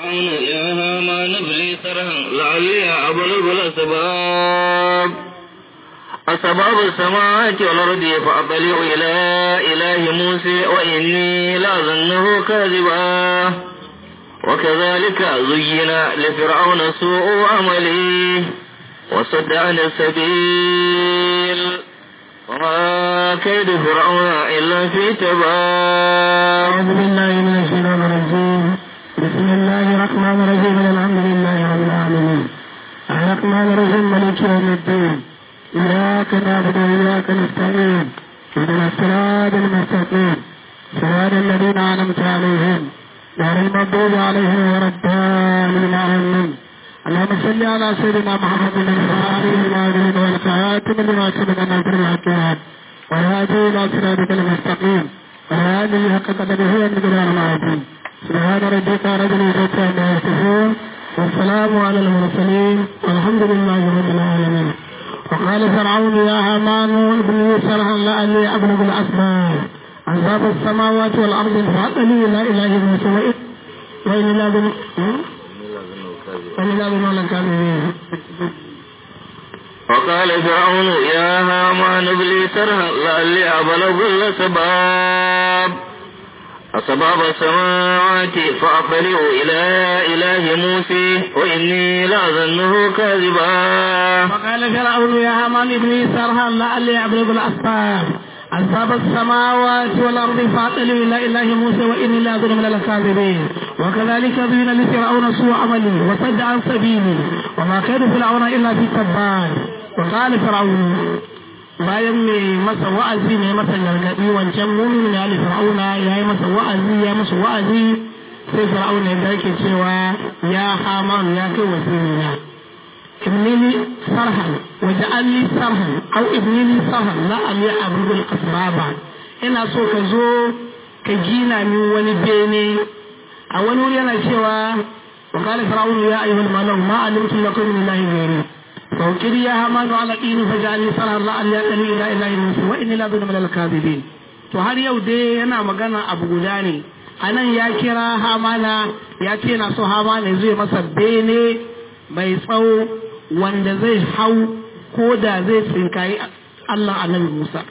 فرعون يا هامان ابلي سرها لعلي أبلغ الأسباب أسباب السماوات والأرض فأطلع إلى إله موسى وإني لأظنه كاذبا وكذلك زين لفرعون سوء عمله وصد عن السبيل وما كيد فرعون إلا في تباب أعوذ بالله من الشيطان الرجيم بسم الله الرحمن الرحيم الحمد لله رب العالمين الرحمن الرحيم مالك يوم الدين إياك نعبد وإياك نستعين اهدنا الصراط المستقيم صراط الذين أنعمت عليهم غير المغضوب عليهم ولا الضالين آمين اللهم صل على سيدنا محمد الفاتح العالمين والخاتم لما سبق ناصر الحكام والهادي إلى صراطك المستقيم والهادي حق قدره والمقدار العظيم سبحان ربك رب العزة عما يصفون والسلام على المرسلين والحمد لله رب العالمين وقال فرعون يا هامان ابن لي صرحا لعلي ابلغ الاسباب عذاب السماوات والارض فاطلي الى اله موسى وإن لا بن وإن لا بن كاذبين وقال فرعون يا هامان ابلي سرها لعلي أبلغ الأسباب أسباب السماوات فأطلع إلى إله موسى وإني لأظنه كاذبا وقال فرعون يا هامان ابني سرها لعلي أبلغ الأسباب أسباب السماوات والأرض فاطلوا إلى إله موسى وإني لأظن من الكاذبين وكذلك زين لفرعون سوء عمله وصد عن سبيله وما كان فرعون إلا في تبان وقال فرعون bayan mai masa wa'azi mai masa gargaɗi wancan mumin ya ali fir'auna ya yi masa wa'azi ya masa wa'azi sai fir'auna ya yake cewa ya haman ya kai wasirina ibnini sarhan waja'alni sarhan au ibnini sarhan la ali abdul asbaba ina so ka zo ka gina min wani bene a wani wuri yana cewa wa qala fir'aunu ya ayyuhal malau ma alimtu lakum min ilahin ghairi فوكل يا هامان على قين فجعلني صرها الله أن يأتني إلى إله موسى وإني لا من الكاذبين to har yau dai yana magana abu guda ne a nan ya kira hamana ya ce na so hamana zai masa bene mai tsawo wanda zai hau ko da zai tsinkayi Allah annabi Musa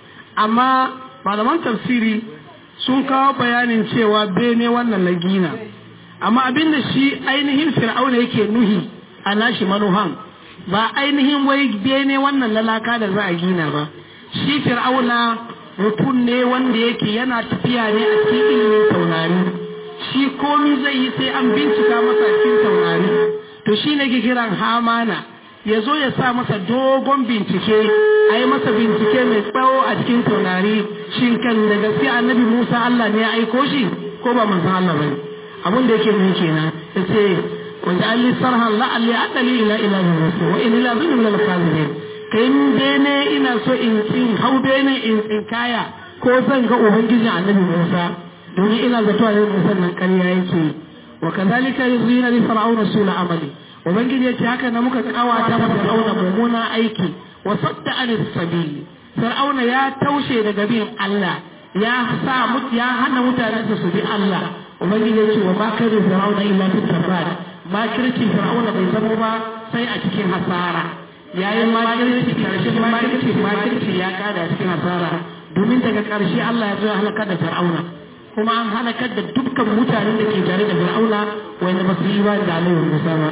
amma malaman tafsiri sun kawo bayanin cewa bene wannan na gina amma abinda shi ainihin fir'auna yake nuhi a nashi manuhan ba ainihin wai bene wannan lalaka da za a gina ba shi fir'auna mutum ne wanda yake yana tafiya ne a cikin ilimin taurari shi komi zai yi sai an bincika masa cikin taurari to shi ne ke kiran hamana ya zo ya sa masa dogon bincike a yi masa bincike mai tsawo a cikin taurari shin kan da gaske annabi musa allah ne ya aiko shi ko ba manzon allah ba abin da yake nuni kenan ya ce وجعل لي صرها لعلي أتلي إلى إله موسى وإن إلى ظن من الكاذبين كين بيني إنا سو إن إن هو بيني إن إن كايا ko zan ga ubangiji annabi Musa domin ina zato a Musa nan ƙarya yake wa kadhalika yuzina li fir'auna sula amali ubangiji yace haka na muka kawata masa fir'auna mummuna aiki wa sadda an sabili fir'auna ya taushe daga bin Allah ya sa ya hana mutane su bi Allah ubangiji yace wa ma kadu fir'auna illa fi tabad makirci fir'auna bai zama ba sai a cikin hasara yayin makirci karshen makirci makirci ya kada cikin hasara domin daga karshe Allah ya zo ya halakar da fir'auna kuma an halakar da dukkan mutanen da ke tare da fir'auna wanda ba su yi ba da alayhi musa ba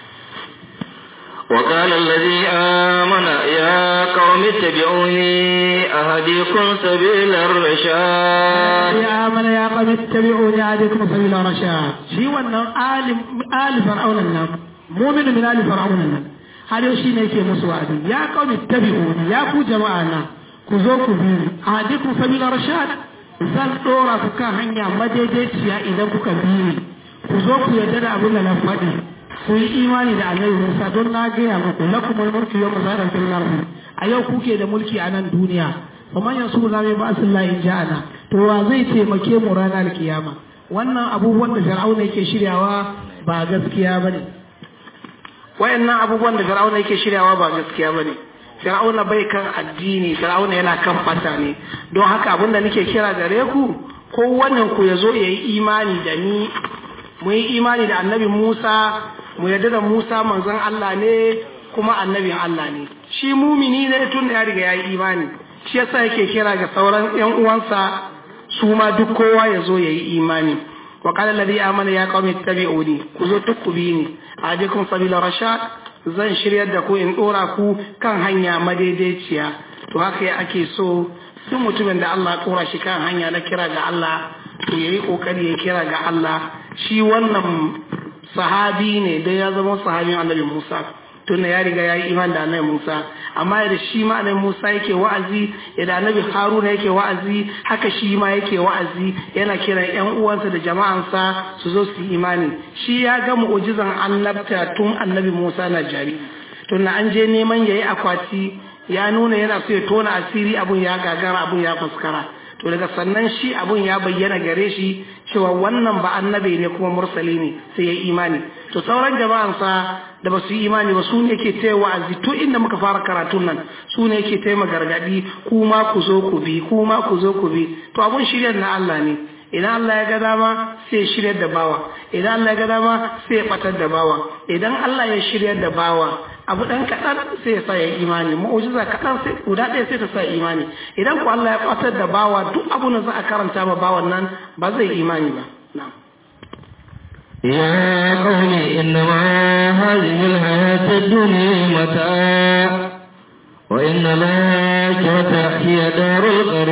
وقال الذي آمن يا قوم اتبعوني أهديكم سبيل الرشاد يا آمن يا قوم اتبعوني أهديكم سبيل الرشاد شي wannan آل آل فرعون nan mu'min min آل فرعون nan har yau shine yake musu wa'adi ya qaumi tabi'uni ya ku jama'a na ku zo ku bi ahdikum sabila rashad zan dora ku kan hanya madaidaiciya idan kuka bi ni ku zo ku yarda da abin da na faɗi ku yi imani da annabi Musa don na gaya muku lakum mulku yawma zaran fil ardi a yau kuke da mulki a nan duniya kuma yanzu na mai ba in ja'ana to wa zai taimake mu ranar kiyama wannan abubuwan da Fir'auna yake shiryawa ba gaskiya bane wayannan abubuwan da Fir'auna yake shiryawa ba gaskiya bane Fir'auna bai kan addini Fir'auna yana kan fata ne don haka abinda nake kira gare ku ko wannan ku yazo yayi imani da ni mu yi imani da annabi Musa mu yarda da Musa manzon Allah ne kuma annabin Allah ne shi mumini ne tun da ya riga ya yi imani shi yasa yake kira ga sauran yan uwansa su ma duk kowa ya zo ya yi imani wa qala alladhi amana ya qaumi ittabi'uni ku zo duk ku bi ni adikum sabila rashad zan shiryar da ku in dora ku kan hanya madaidaiciya to haka ya ake so duk mutumin da Allah ya dora shi kan hanya na kira ga Allah to yayi kokari ya kira ga Allah shi wannan sahabi ne dai ya zama sahabin Annabi Musa tunda ya riga ya yi iman da annabi Musa amma yadda shi ma annabi Musa yake wa'azi yadda annabi Haruna yake wa'azi haka shi ma yake wa'azi yana kiran ƴan uwansa da jama'ansa su zo su yi imani shi ya ga mu'jizan annabta tun annabi Musa na jari tunda an je neman yayi akwati ya nuna yana so ya tona asiri abun ya gagara abun ya fuskara to daga sannan shi abun ya bayyana gare shi cewa wannan ba annabi ne kuma mursali ne sai ya imani to sauran jama'ansa da ba su yi imani ba su ne ke taya wa'azi to inda muka fara karatun nan su ne ke taya gargadi kuma ku zo ku bi kuma ku zo ku bi to abun shiryar na Allah ne idan Allah ya ga dama sai ya shiryar da bawa idan Allah ya ga dama sai ya fatar da bawa idan Allah ya shiryar da bawa abu dan kaɗan sai ya sa ya imani mu'ujiza kaɗan sai guda ɗaya sai ta sa imani idan ku Allah ya fatar da bawa duk abu da za a karanta ma bawan nan ba zai imani ba na'am يا قوم إنما هذه الحياة الدنيا متاع وإن الآخرة هي دار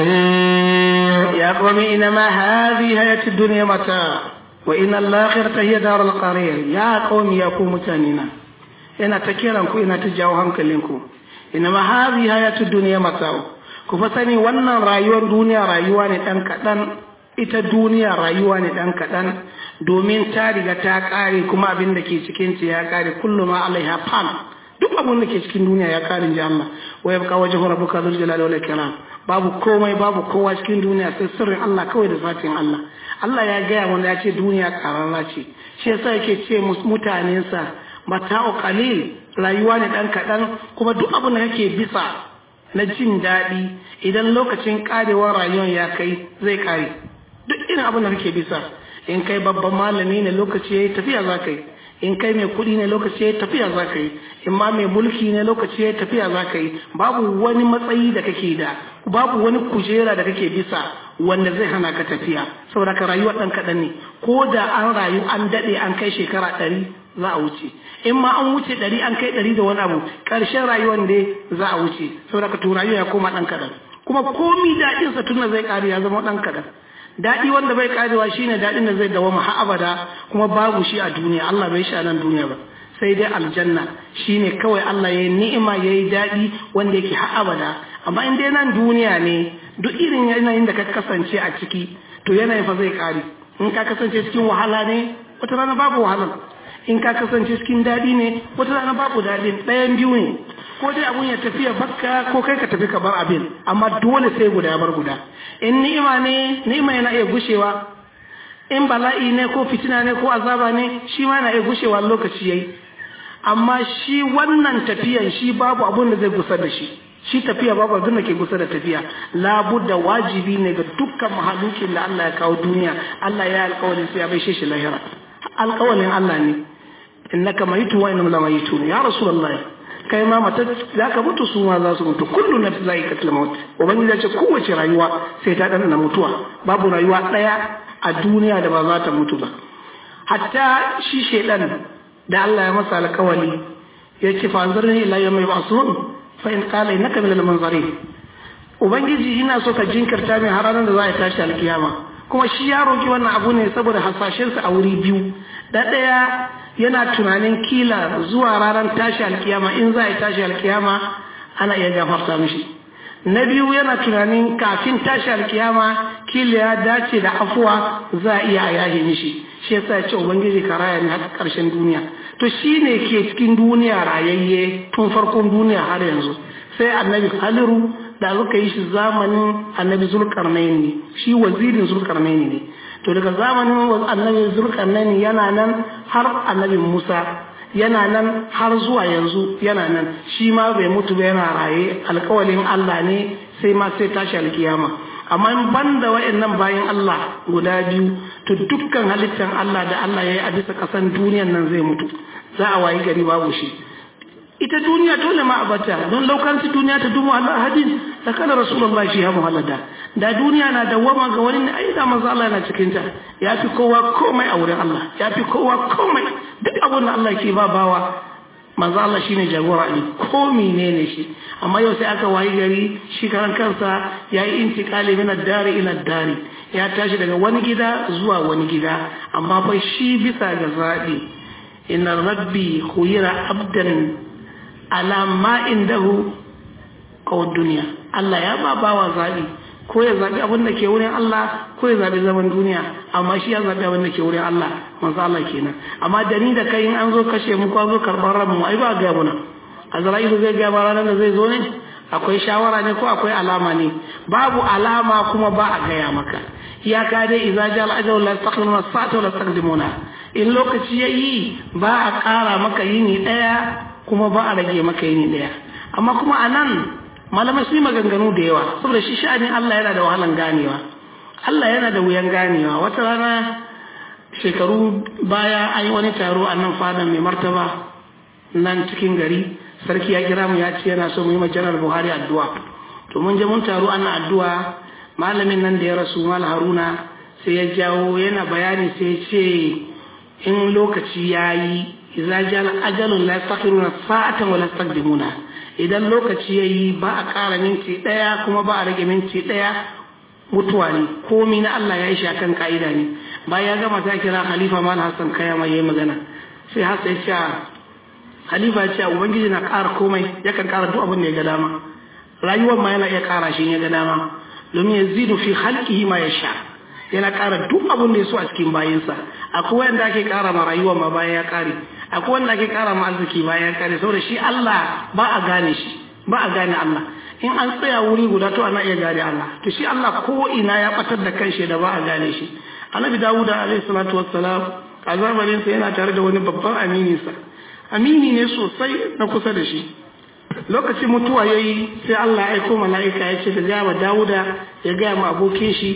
القرار يا قوم إنما هذه حياة الدنيا متاع وإن الآخرة هي دار القرار يا قوم يا قوم تانينا ina ta kiran ku ina ta jawo hankalinku ina ma hazi hayatu duniya mata'u ku fa sani wannan rayuwar duniya rayuwa ne dan kadan ita duniya rayuwa ne dan kadan domin ta riga ta kare kuma abin da ke cikin ta ya kare kullu ma alaiha fan duk abin da ke cikin duniya ya kare ji Allah wa yabqa wajhu rabbuka dhul jalali wal ikram babu komai babu kowa cikin duniya sai sirrin Allah kawai da zatin Allah Allah ya gaya wanda ya ce duniya kararra ce shi yasa yake ce mutanensa mata'u qalil rayuwa ne dan kadan kuma duk abin da kake bisa na jin daɗi idan lokacin karewar rayuwar ya kai zai kare duk irin abin da kake bisa in kai babban malami ne lokaci yayi tafiya za ka yi in kai mai kuɗi ne lokaci yayi tafiya za ka yi in ma mai mulki ne lokaci yayi tafiya za ka yi babu wani matsayi da kake da babu wani kujera da kake bisa wanda zai hana ka tafiya saboda ka rayuwar ɗan kaɗan ne ko da an rayu an daɗe an kai shekara ɗari za a wuce in ma an wuce ɗari an kai ɗari da wani abu ƙarshen rayuwar dai za a wuce saboda ka to rayuwa ya koma ɗan kaɗan kuma komi daɗinsa tun zai ƙare ya zama ɗan kaɗan daɗi wanda bai ƙarewa shine daɗin da zai dawama har abada kuma babu shi a duniya Allah bai shi a nan duniya ba sai dai aljanna shine kawai Allah ya yi ni'ima ya yi daɗi wanda yake har abada amma in dai nan duniya ne duk irin yanayin da ka kasance a ciki to yanayin fa zai ƙare in ka kasance cikin wahala ne wata rana babu wahalar in ka kasance cikin daɗi ne wata rana babu daɗin ɗayan biyu ne ko dai abun ya tafi ya bakka ko kai ka tafi ka bar abin amma dole sai guda bar guda in ni'ima ne ni'ima yana iya gushewa in bala'i ne ko fitina ne ko azaba ne shi ma yana iya gushewa lokaci yayi amma shi wannan tafiyan shi babu abun da zai gusa da shi shi tafiya babu abin da ke kusa da tafiya labudda wajibi ne ga dukkan mahalukin da Allah ya kawo duniya Allah ya alƙawarin sai ya baishe shi lahira alƙawarin Allah ne innaka mayitu wa innahum lamayitun ya rasulullahi kai ma mata za ka mutu su ma za su mutu kullu nafsin za'iqatul maut ubangiji ya ce kowace rayuwa sai ta dana mutuwa babu rayuwa daya a duniya da ba za ta mutu ba hatta shi shedan da Allah ya masa alƙawari ya ce fa anzarni ila yawmi yub'asun fa in qala innaka minal munzarin ubangiji ina so ka jinkirta min har ranar da za a tashi alkiyama kuma shi ya roki wannan abu ne saboda hasashensa a wuri biyu da ɗaya yana tunanin kila zuwa ranar tashi alkiyama in za a tashi alkiyama ana iya gafarta mishi na biyu yana tunanin kafin tashi alkiyama kila ya dace da afuwa za a iya a yahe mishi shi yasa ya ce ubangiji ka raya ne har karshen duniya to shi ne ke cikin duniya rayayye tun farkon duniya har yanzu sai annabi haliru da suka yi shi zamanin annabi zulkarnaini ne shi wazirin zulkarnaini ne to daga zamanin annabi zulkarnaini yana nan har annabi musa yana nan har zuwa yanzu yana nan shi ma bai mutu ba yana raye alkawalin allah ne sai ma sai tashi alkiyama amma in banda wa'annan bayan Allah guda biyu to dukkan halittar Allah da Allah ya yi a bisa ƙasan duniyan nan zai mutu za a wayi gari babu shi ita duniya dole ma a bata don laukanci duniya ta dumu Allah hadin da kana rasulullah shi ya muhallada da duniya na dawama ga wani ne ai da manzo Allah yana cikin ta ya fi kowa komai a wurin Allah ya fi kowa komai duk abin da Allah ke ba bawa manzo Allah shine jagora ne ko menene shi amma yau sai aka wayi gari shi karan kansa yayi intiqali min ad-dari ila ad-dari ya tashi daga wani gida zuwa wani gida amma fa shi bisa ga zabi inna rabbi khuyira abdan ala ma indahu qaw dunya Allah ya ba bawa zabi ko ya zabi abin da ke wurin Allah ko ya zabi zaman duniya amma shi ya zabi abin da ke wurin Allah manzo Allah kenan amma da ni da kai in an zo kashe mu ko an zo karban ran mu ai ba ga muna Azra'ilu zai ga ba ranar da zai zo ne akwai shawara ne ko akwai alama ne babu alama kuma ba a gaya maka iyaka dai idza jal ajal la taqdimuna sa'ata la taqdimuna in lokaci yayi ba a ƙara maka yini daya kuma ba a rage maka yini daya amma kuma anan malamai sun maganganu da yawa saboda shi sha'anin Allah yana da wahalan ganewa Allah yana da wuyan ganewa wata rana shekaru baya an yi wani taro a nan fadan mai martaba nan cikin gari sarki ya kira mu ya ce yana so mu yi janar buhari addu'a to mun je mun taro ana addu'a malamin nan da ya rasu mal haruna sai ya jawo yana bayani sai ya ce in lokaci ya yi idza jala ajalun la yastaqiruna sa'atan wa la yastaqdimuna idan lokaci yayi ba a ƙara minti ɗaya kuma ba a rage minti ɗaya mutuwa ne komi na Allah ya yi shi akan ka'ida ne bayan ya gama ta kira khalifa mal hassan kaya mai yayi magana sai hassan ya ce khalifa ya ce ubangiji na ƙara komai yakan ƙara duk abin da ya ga dama rayuwar ma yana iya ƙara shi ya ga dama domin ya zidu fi halkihi ma ya sha yana ƙara duk abin da ya so a cikin bayinsa akwai wanda ake ƙara ma rayuwar ma bayan ya ƙare akwai wanda ake ƙara ma arziki bayan ya ƙare saboda shi Allah ba a gane shi ba a gane Allah in an tsaya wuri guda to ana iya gane Allah to shi Allah ko ina ya batar da kanshi da ba a gane shi annabi Dawuda alaihi salatu wassalam a zamanin sa yana tare da wani babban amini sa amini ne sosai na kusa da shi lokacin mutuwa yayi sai Allah ya aiko mala'ika ya ce da gaya Dawuda ya gaya ma abokin shi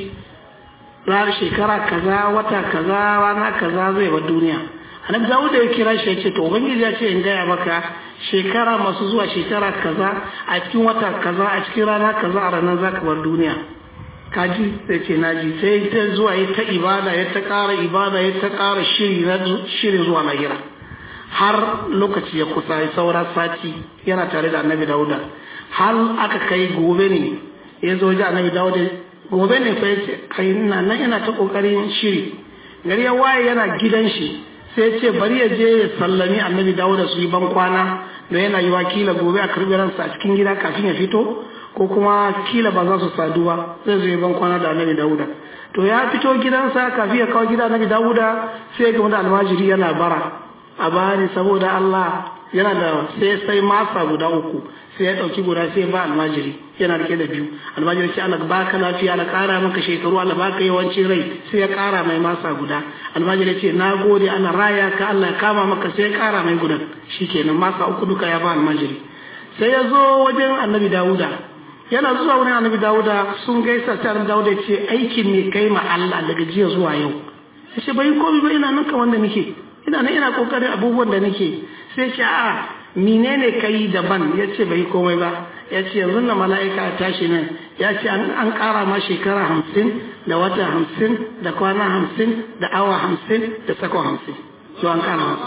ranar shekara kaza wata kaza rana kaza zai wa duniya annabi Dawuda ya kira shi ya ce to ubangiji ya ce in gaya maka shekara masu zuwa shekara kaza a cikin wata kaza a cikin rana kaza a ranar zaka bar duniya kaji sai ce naji sai ta zuwa ya ta ibada ya ta ƙara ibada ya ta ƙara shiri na shiri zuwa lahira har lokaci ya kusa ya saura sati yana tare da annabi dauda har aka kai gobe ne ya zo ji annabi dauda gobe ne fa ya ce kai ina nan yana ta ƙoƙarin shiri gari ya waye yana gidan shi sai ce bari ya je ya sallami annabi dauda su yi ban kwana da yana yi wakila gobe a karbi ransa a cikin gida kafin ya fito ko kuma kila ba za su sadu ba zai zo ban kwana da annabi dawuda to ya fito gidansa kafin ya kawo gida annabi dawuda sai ga wani almajiri yana bara a bani saboda Allah yana da sai sai masa guda uku sai ya dauki guda sai ba almajiri yana rike da biyu almajiri ce Allah baka lafiya Allah kara maka shekaru Allah baka yawanci rai sai ya kara mai masa guda almajiri ce na gode ana raya ka Allah ya kama maka sai ya kara mai gudan shikenan masa uku duka ya ba almajiri sai ya zo wajen annabi dawuda yana zuwa wurin annabi dawuda sun gaisa sai annabi dawuda ce aikin ne kai ma Allah daga jiya zuwa yau ya ce bai komai ba ina nan wanda nake ina nan ina kokarin abubuwan da nake sai ce a menene kai daban ya ce bai komai ba ya ce yanzu na mala'ika ya tashi nan ya ce an kara ma shekara hamsin da wata hamsin da kwana hamsin da awa hamsin da sakon hamsin to an kara masa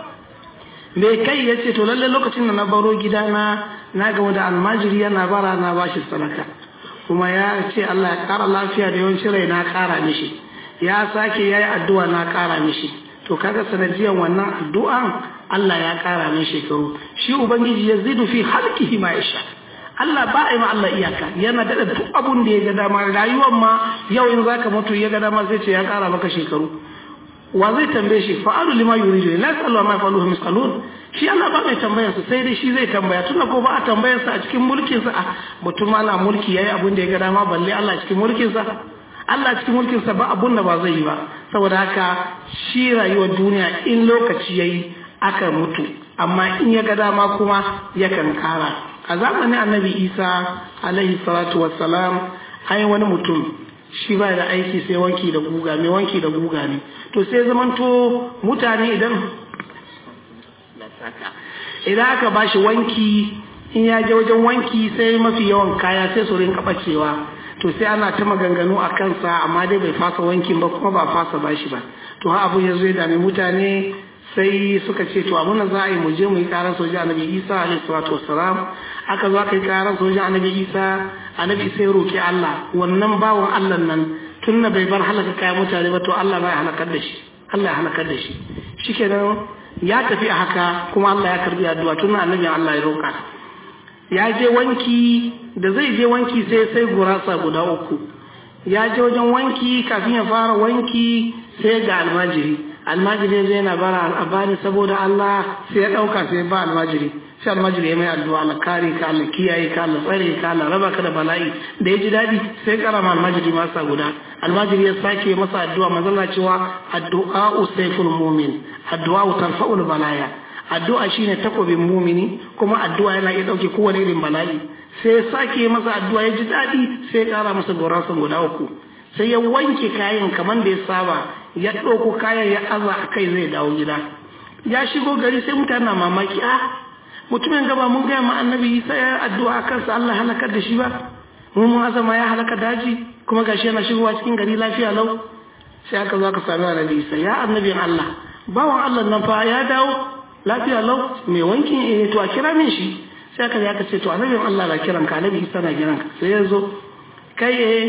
me kai ya ce to lalle lokacin da na baro gida na na ga wanda almajiri yana bara na bashi sadaka kuma ya ce Allah ya kara lafiya da yawancin rai na kara mishi ya sake yayi addu'a na kara mishi to kaga sanadiyan wannan addu'an Allah ya kara min shekaru shi ubangiji ya zidu fi halkihi ma yasha Allah ba a yi ma Allah iyaka yana daɗa duk abun da ya ga dama rayuwar ma yau in zaka mutu ya ga dama zai ce ya kara maka shekaru wa zai tambaye shi fa'alu lima yuridu la yasalu ma yafaluhu misalun shi Allah ba mai tambayar sa sai dai shi zai tambaya tunda ko ba a tambayar sa a cikin mulkin sa mutum ana mulki yayi abun da ya ga dama balle Allah cikin mulkin sa Allah cikin mulkin sa ba abun da ba zai yi ba saboda haka shi rayuwar duniya in lokaci yayi aka mutu amma in ya ga dama kuma yakan kara a zamanin annabi Isa alaihi salatu wassalam ai wani mutum shi ba da aiki sai wanki da guga mai wanki da guga ne to sai zamanto mutane idan idan aka ba shi wanki in ya je wajen wanki sai mafi yawan kaya sai su rinka bacewa to sai ana ta maganganu a kansa amma dai bai fasa wankin ba kuma ba fasa ba shi ba to ha abu ya zo ya dame mutane sai suka ce to abun da za a yi mu je mu yi karar soja annabi isa alaihi salatu wassalam aka zo aka yi karar soja annabi isa annabi isa ya roki allah wannan bawan allah nan tun na bai bar halaka kayan mutane ba to allah bai halakar da shi allah ya halakar da shi shikenan ya tafi a haka kuma allah ya karbi addu'a tun annabi allah ya roka ya je wanki da zai je wanki sai sai gurasa guda uku ya je wajen wanki kafin ya fara wanki sai ga almajiri almajiri zai na bara al'abani saboda Allah sai ya ɗauka sai ba almajiri sai almajiri ya mai addu'a Allah kare ka Allah kiyaye ka Allah tsare ka Allah raba ka da bala'i da ya ji daɗi sai karama almajiri masa guda almajiri ya sake masa addu'a manzala cewa addu'a usayful mu'min addu'a tarfa'ul balaya addu'a shine takobin mumini kuma addu'a yana iya ɗauke kowane irin bala'i sai ya sake masa addu'a ya ji daɗi sai ya ƙara masa goransa guda uku sai ya wanke kayan kamar da ya saba ya ɗauko kayan ya aza a kai zai dawo gida ya shigo gari sai mutane na mamaki a mutumin gaba mun gaya ma annabi sai ya addu'a a kansa Allah halakar da shi ba mun mun azama ya halaka daji kuma gashi yana shigowa cikin gari lafiya lau sai aka zo aka sami annabi isa ya annabin Allah bawan Allah nan fa ya dawo lafiya lau mai wankin eh to a kira min shi sai aka aka ce to annabin Allah na kiran ka annabi isa na kiran ka sai ya zo kai eh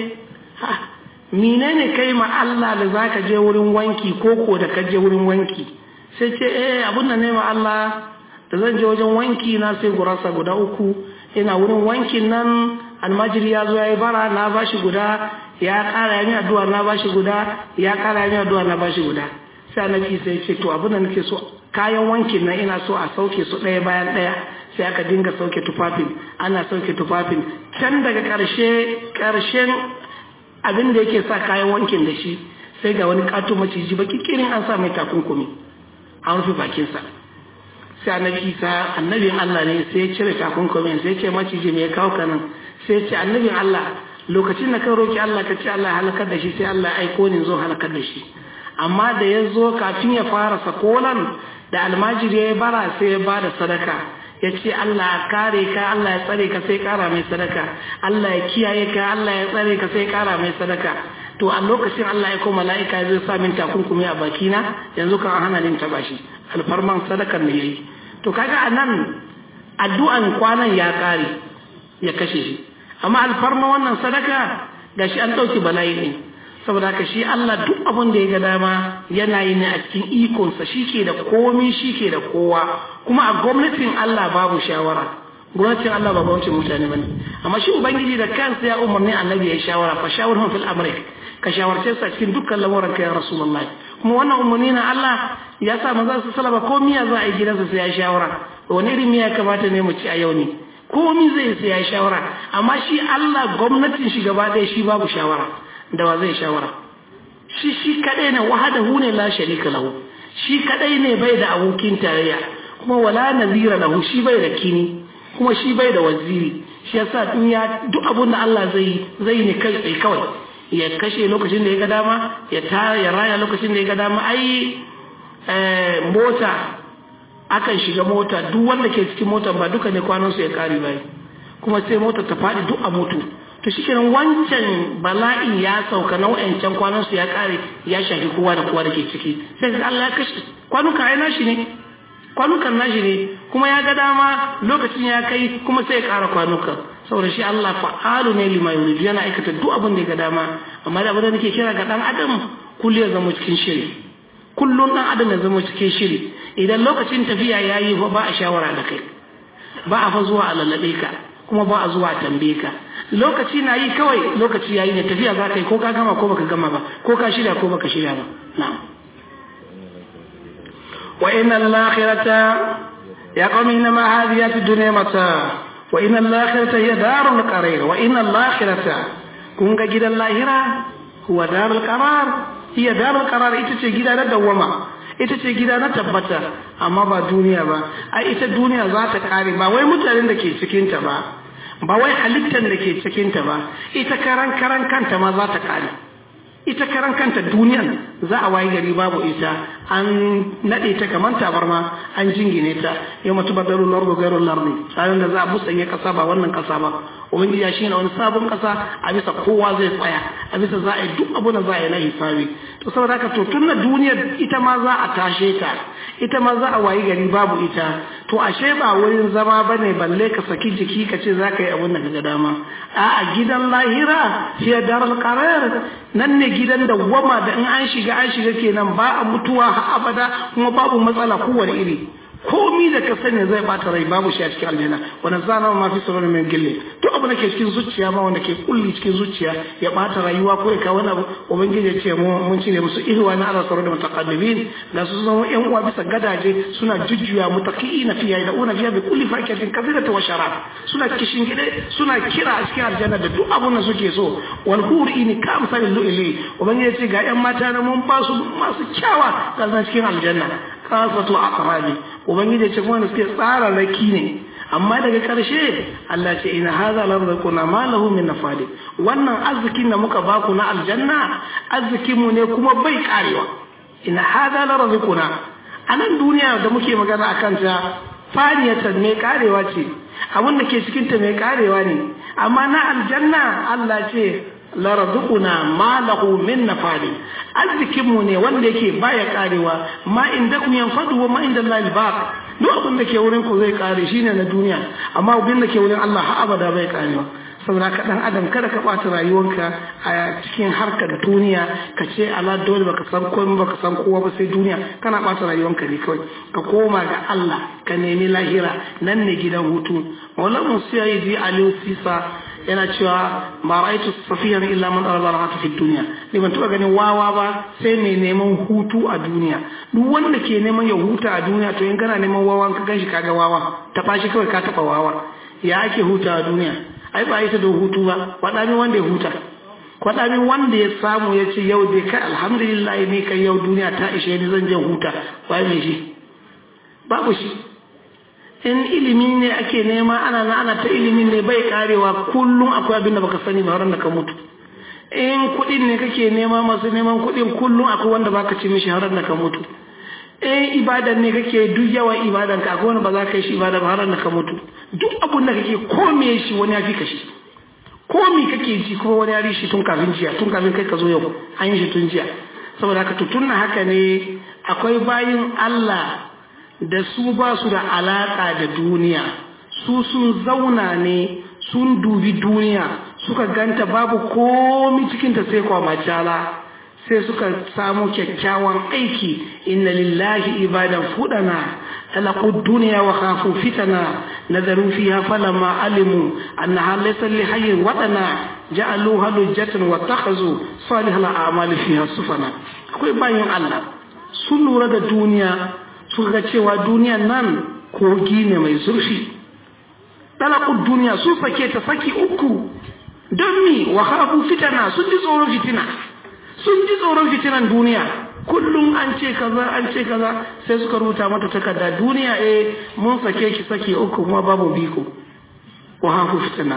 menene kai ma Allah da zaka je wurin wanki ko ko da ka je wurin wanki sai ce eh abun nan ne ma Allah da zan je wajen wanki na sai gurasa guda uku ina wurin wankin nan almajiri ya zo ya yi bara na bashi guda ya kara ya addu'a na bashi guda ya kara ya addu'a na bashi guda sai annabi sai ce to abin da nake so kayan wankin nan ina so a sauke su ɗaya bayan ɗaya sai aka dinga sauke tufafin ana sauke tufafin can daga ƙarshe ƙarshen abin da yake sa kayan wankin da shi sai ga wani ƙato maciji baki kirin an sa mai takunkumi an rufe bakinsa sai annabi isa annabin allah ne sai ya cire takunkumin sai ce maciji mai kawo ka nan sai ce annabin allah lokacin da kan roki allah ka ce allah ya halakar da shi sai allah ya aiko ni zo halakar da shi amma da ya zo kafin ya fara sakolan da almajiri ya bara sai ya ba da sadaka ya ce Allah ya kare ka Allah ya tsare ka sai kara mai sadaka Allah ya kiyaye ka Allah ya tsare ka sai kara mai sadaka to a lokacin Allah ya koma mala'ika zai sa min takunkumi a bakina yanzu kan hana ni taba shi alfarman sadakar ne yayi to kaga anan addu'an kwanan ya kare ya kashe shi amma alfarma wannan sadaka gashi an dauki bala'i ne saboda haka shi Allah duk abin da ya ga dama yana yi ne a cikin ikonsa shi ke da komi shi ke da kowa kuma a gwamnatin Allah babu shawara gwamnatin Allah ba gwamnatin mutane bane amma shi ubangiji da kansa ya umarni annabi ya shawara fa shawurhum fil amri ka shawarce su a cikin dukkan lamuran ka ya rasulullahi kuma wannan umarni na Allah ya sa manzo su salama ko miya za a yi gidansa sai ya shawara wani irin miya kamata ne mu ci a yau ne komi zai sai ya shawara amma shi Allah gwamnatin shi gaba ɗaya shi babu shawara da wa zai shawara shi shi kadai ne wahadahu ne la sharika lahu shi kadai ne bai da abokin tarayya kuma wala nazira lahu shi bai da kini kuma shi bai da waziri shi yasa duniya duk abun da Allah zai zai ne kai tsaye kawai ya kashe lokacin da ya ga dama ya tara ya raya lokacin da ya ga dama ai mota akan shiga mota duk wanda ke cikin mota ba duka ne kwanan su ya kare bai kuma sai mota ta faɗi duk a mutu to shikenan wancan bala'in ya sauka nau'in can kwanan su ya kare ya shafi kowa da kowa da ke ciki sai ga Allah ya kashe kwanuka ai nashi ne kwanukan nashi ne kuma ya ga dama lokacin ya kai kuma sai ya kara kwanukan saboda shi Allah fa'alu ne lima yuridu yana aikata duk abin da ya ga dama amma da abin da nake kira ga dan adam kullu ya zama cikin shiri kullun dan adam ya zama cikin shiri idan lokacin tafiya yayi ba a shawara da kai ba a fa zuwa a lallabe ka kuma ba a zuwa a tambaye ka lokaci na yi kawai lokaci yayi ne tafiya za ka yi ko ka gama ko baka gama ba ko ka shirya ko baka shirya ba na'am wa inna al-akhirata ya qawmi inma hadhihi ad-dunya mata wa inna al-akhirata hiya darul qarar wa inna al-akhirata kun ga gidan lahira huwa darul qarar hiya darul qarar ita ce gida na dawwama ita ce gida na tabbata amma ba duniya ba ai ita duniya za ta kare ba wai mutanen da ke cikinta ba ba wai halittar da ke cikinta ba ita karan karan kanta ma za ta kare ita karan kanta duniyan za a wayi gari babu ita an naɗe ta kamar tabarma an jingine ta yau mutu badaru lardu gairu lardi tsarin da za a musanye kasa ba wannan kasa ba ubangiji shi ne wani sabon kasa a bisa kowa zai tsaya a bisa za a yi duk abu da za a yi na hisabi to saboda haka to tun da duniyar ita ma za a tashe ta ita ma za a wayi gari babu ita to ashe ba wurin zama ba ne balle ka saki jiki ka ce za ka yi abin da ka dama a gidan lahira fiye darar karar nan ne gidan da wama da in an shiga an shiga kenan ba a mutuwa har abada kuma babu matsala kowane iri komi da ka sani zai bata rai babu shi a cikin aljanna wanda zana ma fi sauran mai gille duk abu da ke cikin zuciya ma wanda ke kulli cikin zuciya ya bata rayuwa ko ya kawo wani abu ubangiji ya ce mu mun cire musu ihwa na ala sauran da mutaqaddimin da su zama yan uwa bisa gadaje suna jujjuya mutaqiina fiya da una fiya bi kulli fakiyatin kathirata wa sharab suna kishin gide suna kira a cikin aljanna da duk abun da suke so wal huri ka amsalil lu'li ubangiji ya ce ga yan mata na mun ba su masu kyawa ga cikin aljanna kasatu aqrabi ubangiji ce kuma suke tsara raki ne amma daga ƙarshe Allah ce ina haza larzaquna ma lahu min nafadi wannan arzikin da muka baku na aljanna arzikin mu ne kuma bai karewa ina haza larzaquna a nan duniya da muke magana akan ta faniyatan mai karewa ce abin da ke cikin ta mai karewa ne amma na aljanna Allah ce larzukuna ma lahu min nafadi arzikin mu ne wanda yake baya karewa ma inda kun yanfadu wa ma inda Allah baq duk abin da ke wurin ku zai kare shine na duniya amma abin da ke wurin Allah har abada bai karewa saboda ka dan adam kada ka bata rayuwanka a cikin harkar duniya ka ce ala dole baka san komai baka san kowa ba sai duniya kana bata rayuwanka ne kawai ka koma ga Allah ka nemi lahira nan ne gidan hutu maulana musayyidi aliyu sisa yana cewa ba ra'aitu safiyan illa man arada rahata fi dunya ni ban taba ganin wawa ba sai mai neman hutu a duniya duk wanda ke neman ya huta a duniya to in kana neman wawa ka ganshi kaga wawa ta fashi kawai ka taba wawa ya ake huta a duniya ai ba ita da hutu ba faɗa min wanda ya huta faɗa min wanda ya samu ya ce yau dai kai alhamdulillah ne kai yau duniya ta ishe ni zan je huta wai me shi babu shi in ilimi ne ake nema ana na ana ta ilimi ne bai karewa kullum akwai abin da baka sani ba da ka mutu in kuɗin ne kake nema masu neman kuɗin kullum akwai wanda baka ci mishi har da ka mutu in ibadan ne kake duk yawan ibadan ka akwai wanda ba za ka yi shi ibada ba har da ka mutu duk abin da kake kome shi wani ya fi ka shi komi kake ji kuma wani ya ri shi tun kafin jiya tun kafin kai ka zo yau an yi shi tun jiya saboda haka tutunna haka ne akwai bayin Allah da su ba su da alaƙa da duniya su sun zauna ne sun dubi duniya suka ganta babu komi cikinta sai kwamacala sai suka samu kyakkyawan aiki inna lillahi ibadan fudana talaqu duniya wa khafu fitana nazaru fiha falamma alimu annaha laysa li hayyin wadana ja'aluha lujjatan wa takhazu salihal a'mali fiha sufana akwai bayin Allah sun lura da duniya suka ga cewa duniyan nan kogi ne mai zurfi talakun duniya sun sake ta saki uku don mi wa hafu fitana sun ji tsoron fitina sun ji tsoron fitinan duniya kullum an ce kaza an ce kaza sai suka rubuta mata takarda duniya eh mun sake ki saki uku kuma babu biko wa hafu fitina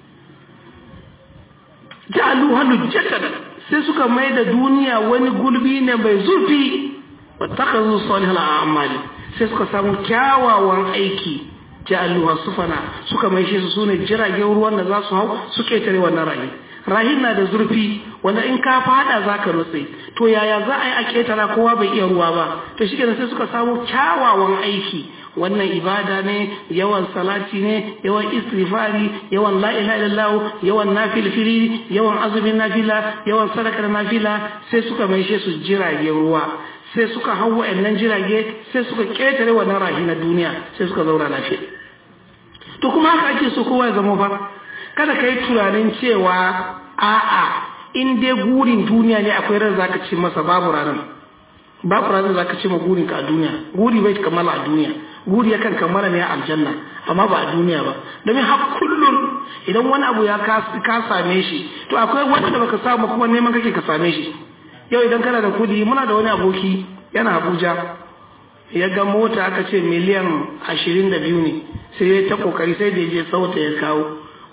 ja'alu halu jatan sai suka mai da duniya wani gulbi ne mai zurfi wattakazu salihal a'mali sai suka samu kyawawan aiki ja'aluha sufana suka mai shi su sune jiragen ruwan da za su hau su ketare wannan rahi rahin na da zurfi wanda in ka fada zaka nutse to yaya za a yi a ketara kowa bai iya ruwa ba to shi sai suka samu kyawawan aiki wannan ibada ne yawan salati ne yawan istighfari yawan la ilaha illallah yawan nafilfili yawan azumin nafila yawan sadakar nafila sai suka mai shi su jiragen ruwa sai suka hau wa'annan jirage sai suka ƙetare wannan rahi na duniya sai suka zauna lafiya to kuma haka ake so kowa ya zama fa kada ka yi tunanin cewa a'a in dai gurin duniya ne akwai ran zaka ci masa babu ranar babu ranar zaka ci ma gurin ka a duniya guri bai kammala a duniya guri yakan kammala ne a aljanna amma ba a duniya ba domin har kullun idan wani abu ya ka same shi to akwai wanda baka samu kuma neman kake ka same shi yau idan kana da kudi muna da wani aboki yana abuja ya ga mota aka ce miliyan ashirin da biyu ne sai ya ta kokari sai da ya je sauta ya kawo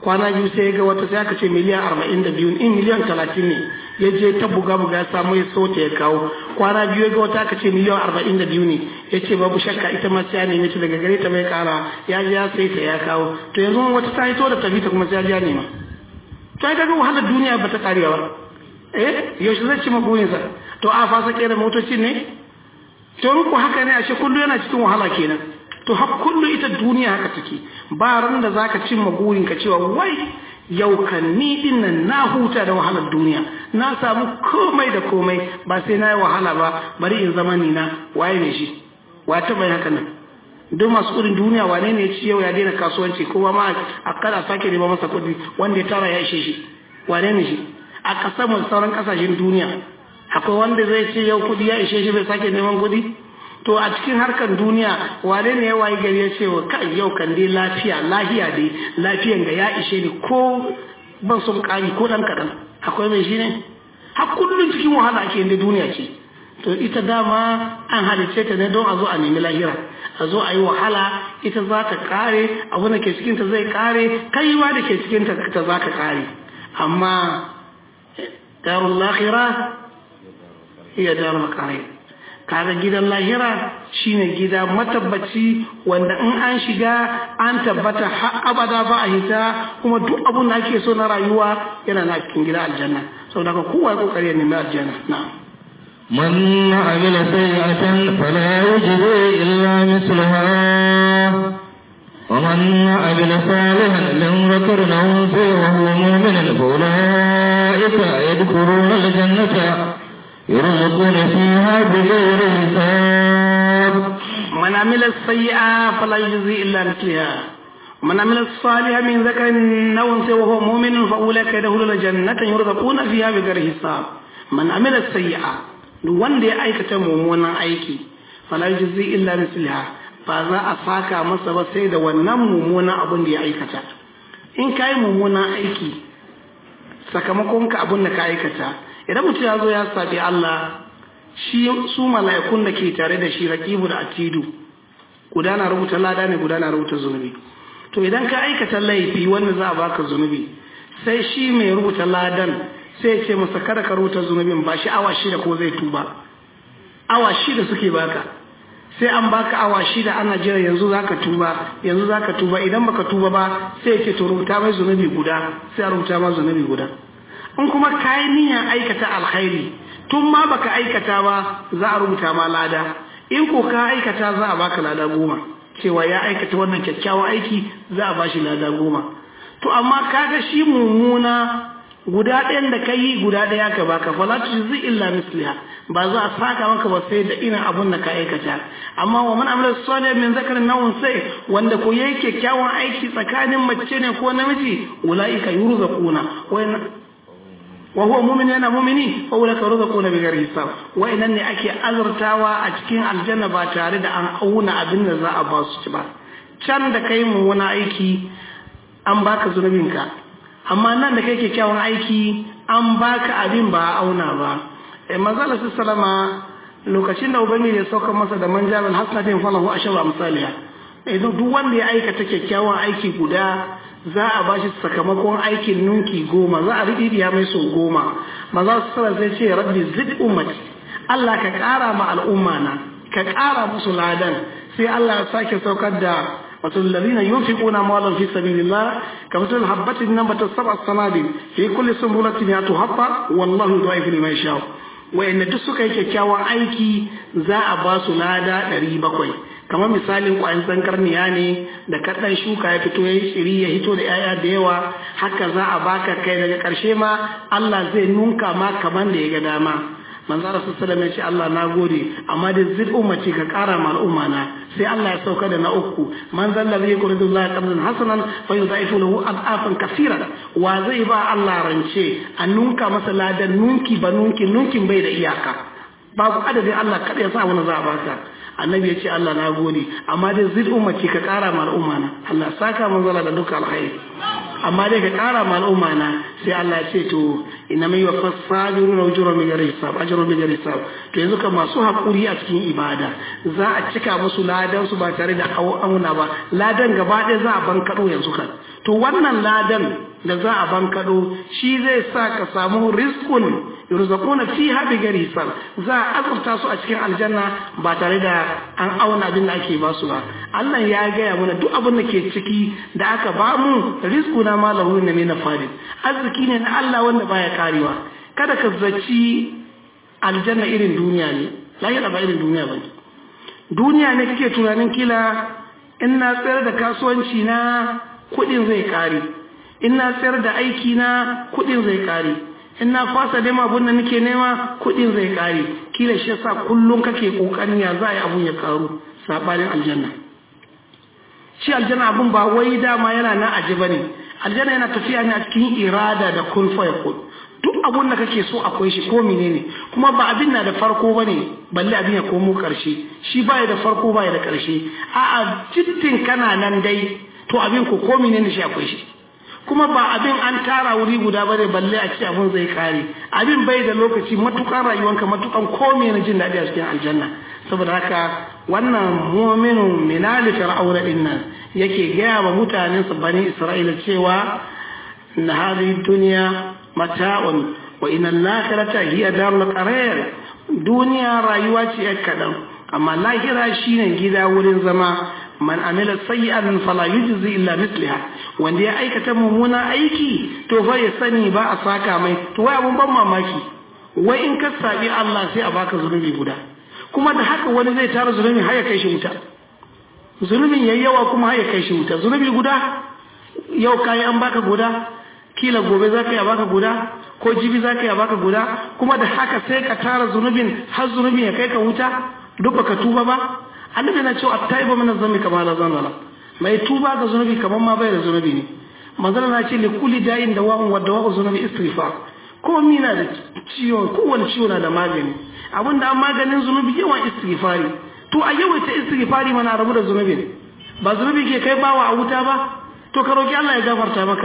kwana biyu sai ya ga wata sai aka ce miliyan arba'in da biyu in miliyan talatin ne ya je ta buga buga ya samu ya so ta ya kawo kwana biyu ya ga wata aka ce miliyan arba'in da biyu ne ya ce babu shakka ita ma sai ya nemi ta daga gare ta bai kara ya je ya sai ta ya kawo to yanzu wata ta hito da tafi ta kuma sai ya je ya nema to ai kaga wahalar duniya ba ta karewa ba eh yaushe zai ci maburinsa to a fasa kera motocin ne to ku haka ne ashe kullu yana cikin wahala kenan to har kullu ita duniya haka take ba ran da zaka cimma burin ka cewa wai yau kan ni din nan na huta da wahalar duniya na samu komai da komai ba sai na yi wahala ba bari in zama ni na waye ne shi wa ta bai haka nan duk masu kudin duniya wane ne ya ci yau ya daina kasuwanci kowa ma a kada sake nema masa kudi wanda ya tara ya ishe shi wane ne shi a kasar mu sauran kasashen duniya akwai wanda zai ce yau kudi ya ishe shi bai sake neman kudi to a cikin harkar duniya wane ne ya wayi gari ya ce wa kai yau kan dai lafiya lahiya dai lafiyan ga ya ishe ni ko ban son kari ko dan kadan akwai mai shi ne har kullum cikin wahala ake inda duniya ce to ita dama an halicce ta ne don a zo a nemi lahira a zo a yi wahala ita za ta kare abu da ke cikinta zai kare kai ma da ke cikinta ta za ka kare amma darul lahira iya darul kare kaga gidan lahira shine gida matabbaci wanda in an shiga an tabbata har abada ba a hita kuma duk abun da ake so na rayuwa yana na cikin gida aljanna saboda ka kowa ya kokari ya nemi aljanna na'am من عمل سيئة فلا يجزي إلا مثلها ومن عمل صالحا من ذكر أو أنثى وهو مؤمن فأولئك يدخلون الجنة يرزقون فيها بغير حساب من عمل السيئة فلا يجزي إلا مثلها من عمل الصالح من ذكر أو أنثى وهو مؤمن فأولئك يدخلون الجنة يرزقون فيها بغير حساب من عمل السيئة duk wanda ya aikata mummunan aiki fala yujzi illa misliha ba za a saka masa ba sai da wannan mummunan abin da ya aikata in kai mummunan aiki sakamakon ka abin da ka aikata idan mutum ya zo ya sabi Allah shi su mala'ikun da ke tare da shi raqibu da atidu guda na rubuta lada ne guda na rubuta zunubi to idan ka aikata laifi wanda za a baka zunubi sai shi mai rubuta ladan sai ce masa kada ka rubuta zunubin ba shi awa shida ko zai tuba awa shida suke baka sai an baka awa shida ana jira yanzu zaka tuba yanzu zaka tuba idan baka tuba ba sai ce to rubuta mai zunubi guda sai a rubuta ma zunubi guda in kuma kayi niyyar aikata alkhairi tun ma baka aikata ba za a rubuta ma lada in ko ka aikata za a baka lada goma cewa ya aikata wannan kyakkyawan aiki za a bashi lada goma to amma kaga shi mummuna guda ɗayan da ka yi guda ɗaya ka baka fala tujzi illa misliha ba za a saka maka ba sai da irin abun da ka aikata amma wa man amila salih min zakarin nawun sai wanda ko yayi kyakkyawan aiki tsakanin mace ne ko namiji ulaika yurzaquna wa huwa mu'min yana mu'mini fa ulaika yurzaquna bi ghairi hisab wa inan ne ake azurtawa a cikin aljanna ba tare da an auna abin da za a ba su ci ba can da kai mu wani aiki an baka zunubinka amma nan da kai kyakkyawan aiki an baka abin ba a auna ba eh manzala sallama lokacin da ubangiji ya sauka masa da manjaban hasanatin falahu asharu amsaliha idan duk wanda ya aikata kyakkyawan aiki guda za a bashi sakamakon aikin nunki goma za a riɗiɗiya mai sau goma maza su sallar sai ce rabbi zid ummati Allah ka ƙara ma al'umma na ka ƙara musu ladan sai Allah ya sake saukar da مثل الذين ينفقون أموالا في سبيل الله كمثل الحبة نبت سبع سنابل في كل سنبلة مئة حبة والله يضاعف لمن يشاء وإن duk suka yi kyakkyawan aiki za a ba su lada ɗari bakwai kamar misalin ƙwayan zangarniya ne da kaɗan shuka ya fito ya yi tsiri ya hito da 'ya'ya da yawa haka za a baka kai daga ƙarshe ma Allah zai nunka ma kamar da ya ga dama manzo rasul sallallahu alaihi Allah na gode amma da zid ummati ka kara ma al'umma na sai Allah ya sauka da na uku man zalla zai yuridu Allah qardan hasanan fa yudaifu lahu adafan kaseera wa zai ba Allah rance a nunka masa ladan nunki ba nunki nunkin bai da iyaka babu adadin Allah kada ya sa wani za a baka annabi ya ce Allah na gode amma da zid ummati ka kara ma al'umma na Allah saka manzala da duka alkhairi amma dai ka ƙara ma al'umma na sai Allah ya ce to ina mai wa fasabiru na ujura mai gari hisab ajru mai gari hisab to yanzu kan masu hakuri a cikin ibada za a cika musu ladan su ba tare da auna ba ladan gaba ɗaya za a bankaɗo yanzu kan to wannan ladan da za a bankaɗo shi zai sa ka samu rizqun yurzaquna fiha bi ghairi hisab za a azurta su a cikin aljanna ba tare da an auna abin da ake ba su ba Allah ya gaya mana duk abin da ke ciki da aka ba mu rizquna ma lahu min nafadin arziki ne na Allah wanda baya karewa kada ka zaci aljanna irin duniya ne lahira ba irin duniya ba duniya ne kake tunanin kila in na tsayar da kasuwanci na kuɗin zai kare in na tsayar da aiki na kuɗin zai kare in na fasa nema abun da nake nema kuɗin zai kare kila shi yasa kullum kake kokarin ya za a yi abun ya karu sabanin aljanna shi aljanna abun ba wai dama yana na aji bane aljanna yana tafiya ne a cikin irada da kun fa yakun duk abun da kake so akwai shi ko menene kuma ba abin na da farko bane balle abin ya komo karshe shi baya da farko baya da karshe a'a jittin kana nan dai to abin ko ko menene shi akwai shi kuma ba abin an tara wuri guda bane balle a ce abin zai kare abin bai da lokaci matukan rayuwanka matukan komai na jin daɗi a cikin aljanna saboda haka wannan mu'minu minali fir'auna din nan yake gaya wa mutanen su bani isra'ila cewa na hadhihi dunya mata'un wa inna al-akhirata hiya darul qarar duniya rayuwa ce yar kadan amma lahira shine gida wurin zama man amila sayyi'an fala yujzi illa misliha wanda ya aikata mummuna aiki to fa ya sani ba a saka mai to wai abun ban mamaki wai in ka sabi Allah sai a baka zunubi guda kuma da haka wani zai tara zunubi har ya kai shi wuta zunubin yayi yawa kuma har ya kai shi wuta zunubi guda yau kai an baka guda kila gobe za ka yi a baka guda ko jibi za ka yi a baka guda kuma da haka sai ka tara zunubin har zunubin ya kai ka wuta duk baka tuba ba annabi na cewa taiba min zambi kama la zanna mai tuba ga zunubi kaman ma bai da zunubi ne manzala na ce li kulli da'in da wa'un wa dawa'u zunubi istighfar ko mina da ciwon kowane ciwo na da magani abinda an maganin zunubi yawan istighfari to a yawaita istighfari mana rabu da zunubi ba zunubi ke kai bawa a wuta ba to ka roki Allah ya gafarta maka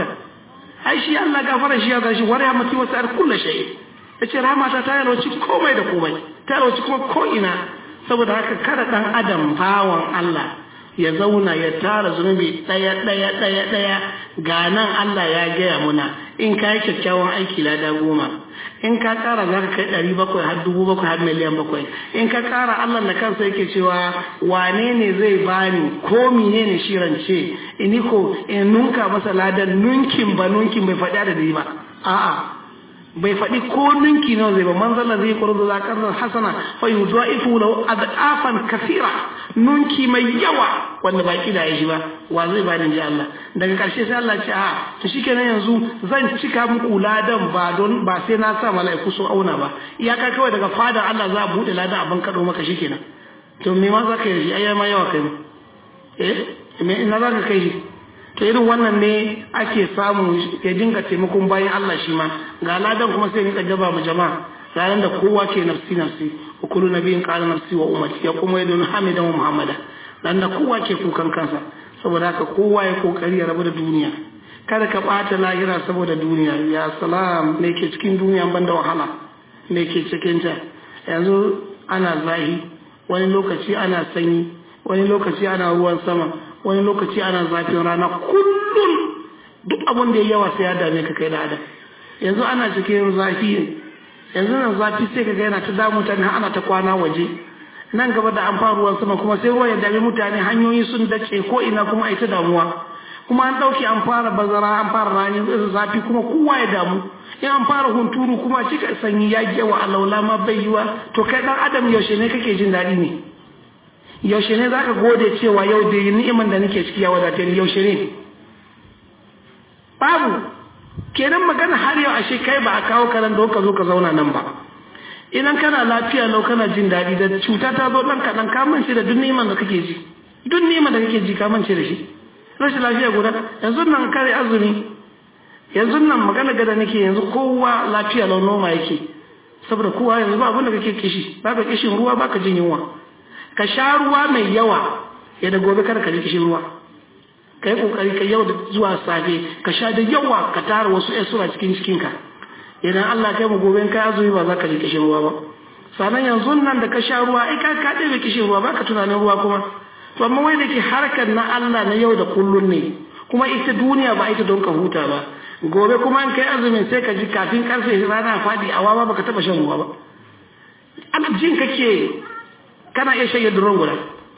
ai shi Allah gafara shi ya gashi wa rahmati wa sa'ar kullu shay yace rahmata ta yalwaci komai da komai ta yalwaci kuma ko ina saboda haka kada dan adam bawan Allah ya zauna ya tara zunubi ɗaya ɗaya ɗaya ɗaya ga nan Allah ya gaya muna in ka yi kyakkyawan aiki lada goma in ka ƙara za ka kai ɗari bakwai har dubu bakwai har miliyan bakwai in ka ƙara Allah na kansa yake cewa wane ne zai bani ko mine ne shi rance ini ko in nunka masa ladan nunkin ba nunkin bai faɗi da ba a'a bai faɗi ko ninki nawa zai ba man zalla zai kurdu za karnan hasana fa yudaifu lahu adafan kathira nunki mai yawa wanda ba kida ya shi ba wa zai ba ni ji Allah daga karshe sai Allah ce a to shikenan yanzu zan cika muku ladan ba don ba sai na sa mala'iku su auna ba iyaka kawai daga fadar Allah za a bude ladan abin kado maka shikenan to me ma za ka yi ai ma yawa kai eh me ina za ka kai shi to irin wannan ne ake samu ya dinga taimakon bayan Allah shi ma ga ladan kuma sai rinka jaba mu jama'a ranar da kowa ke nafsi nafsi wa kullu nabiyin qala nafsi wa ummati ya kuma yadun hamidan wa muhammada dan da kowa ke kukan kansa saboda haka kowa ya kokari ya rabu da duniya kada ka bata lahira saboda duniya ya salam me ke cikin duniya banda wahala me ke cikin ta yanzu ana zahi wani lokaci ana sanyi wani lokaci ana ruwan sama wani lokaci ana zafin rana kullum duk abin da ya yawa sai ya dame ka kai da adam yanzu ana cikin zafi yanzu nan zafi sai ka ga yana ta damu mutane ana ta kwana waje nan gaba da an fara ruwan sama kuma sai ruwan ya dame mutane hanyoyi sun dace ko ina kuma ai ta damuwa kuma an dauke an fara bazara an fara rani zafi kuma kowa ya damu in an fara hunturu kuma cika sanyi ya yawa alaula ma bai yiwa to kai dan adam yaushe ne kake jin daɗi ne yaushe ne za ka gode cewa yau da ni'iman da nake ciki ya wadatar yaushe ne babu kenan magana har yau ashe kai ba a kawo karan da ka zo ka zauna nan ba idan kana lafiya lau kana jin daɗi da cuta ta zo ɗan kaɗan ka mance da duk ni'iman da kake ji duk ni'iman da kake ji ka mance da shi rashin lafiya guda yanzu nan kare azumi yanzu nan magana gada nake yanzu kowa lafiya lau noma yake saboda kowa yanzu ba abin da kake kishi ba ka kishin ruwa ba ka jin yunwa ka sha ruwa mai yawa ya da gobe kada ka ji kishin ruwa ka yi kokari ka yau da zuwa safe ka sha da yawa ka tara wasu ƴan sura cikin cikinka idan Allah kai mu gobe kai azumi ba za ka ji kishin ruwa ba sannan yanzu nan da ka sha ruwa ai ka ka ɗebe kishin ruwa ba ka tunanin ruwa kuma to amma wai da ke harkar na Allah na yau da kullun ne kuma ita duniya ba ita don ka huta ba gobe kuma in kai azumin sai ka ji kafin karfe rana faɗi a wawa baka taɓa shan ruwa ba ana jin kake kana iya shan yadda ruwan guda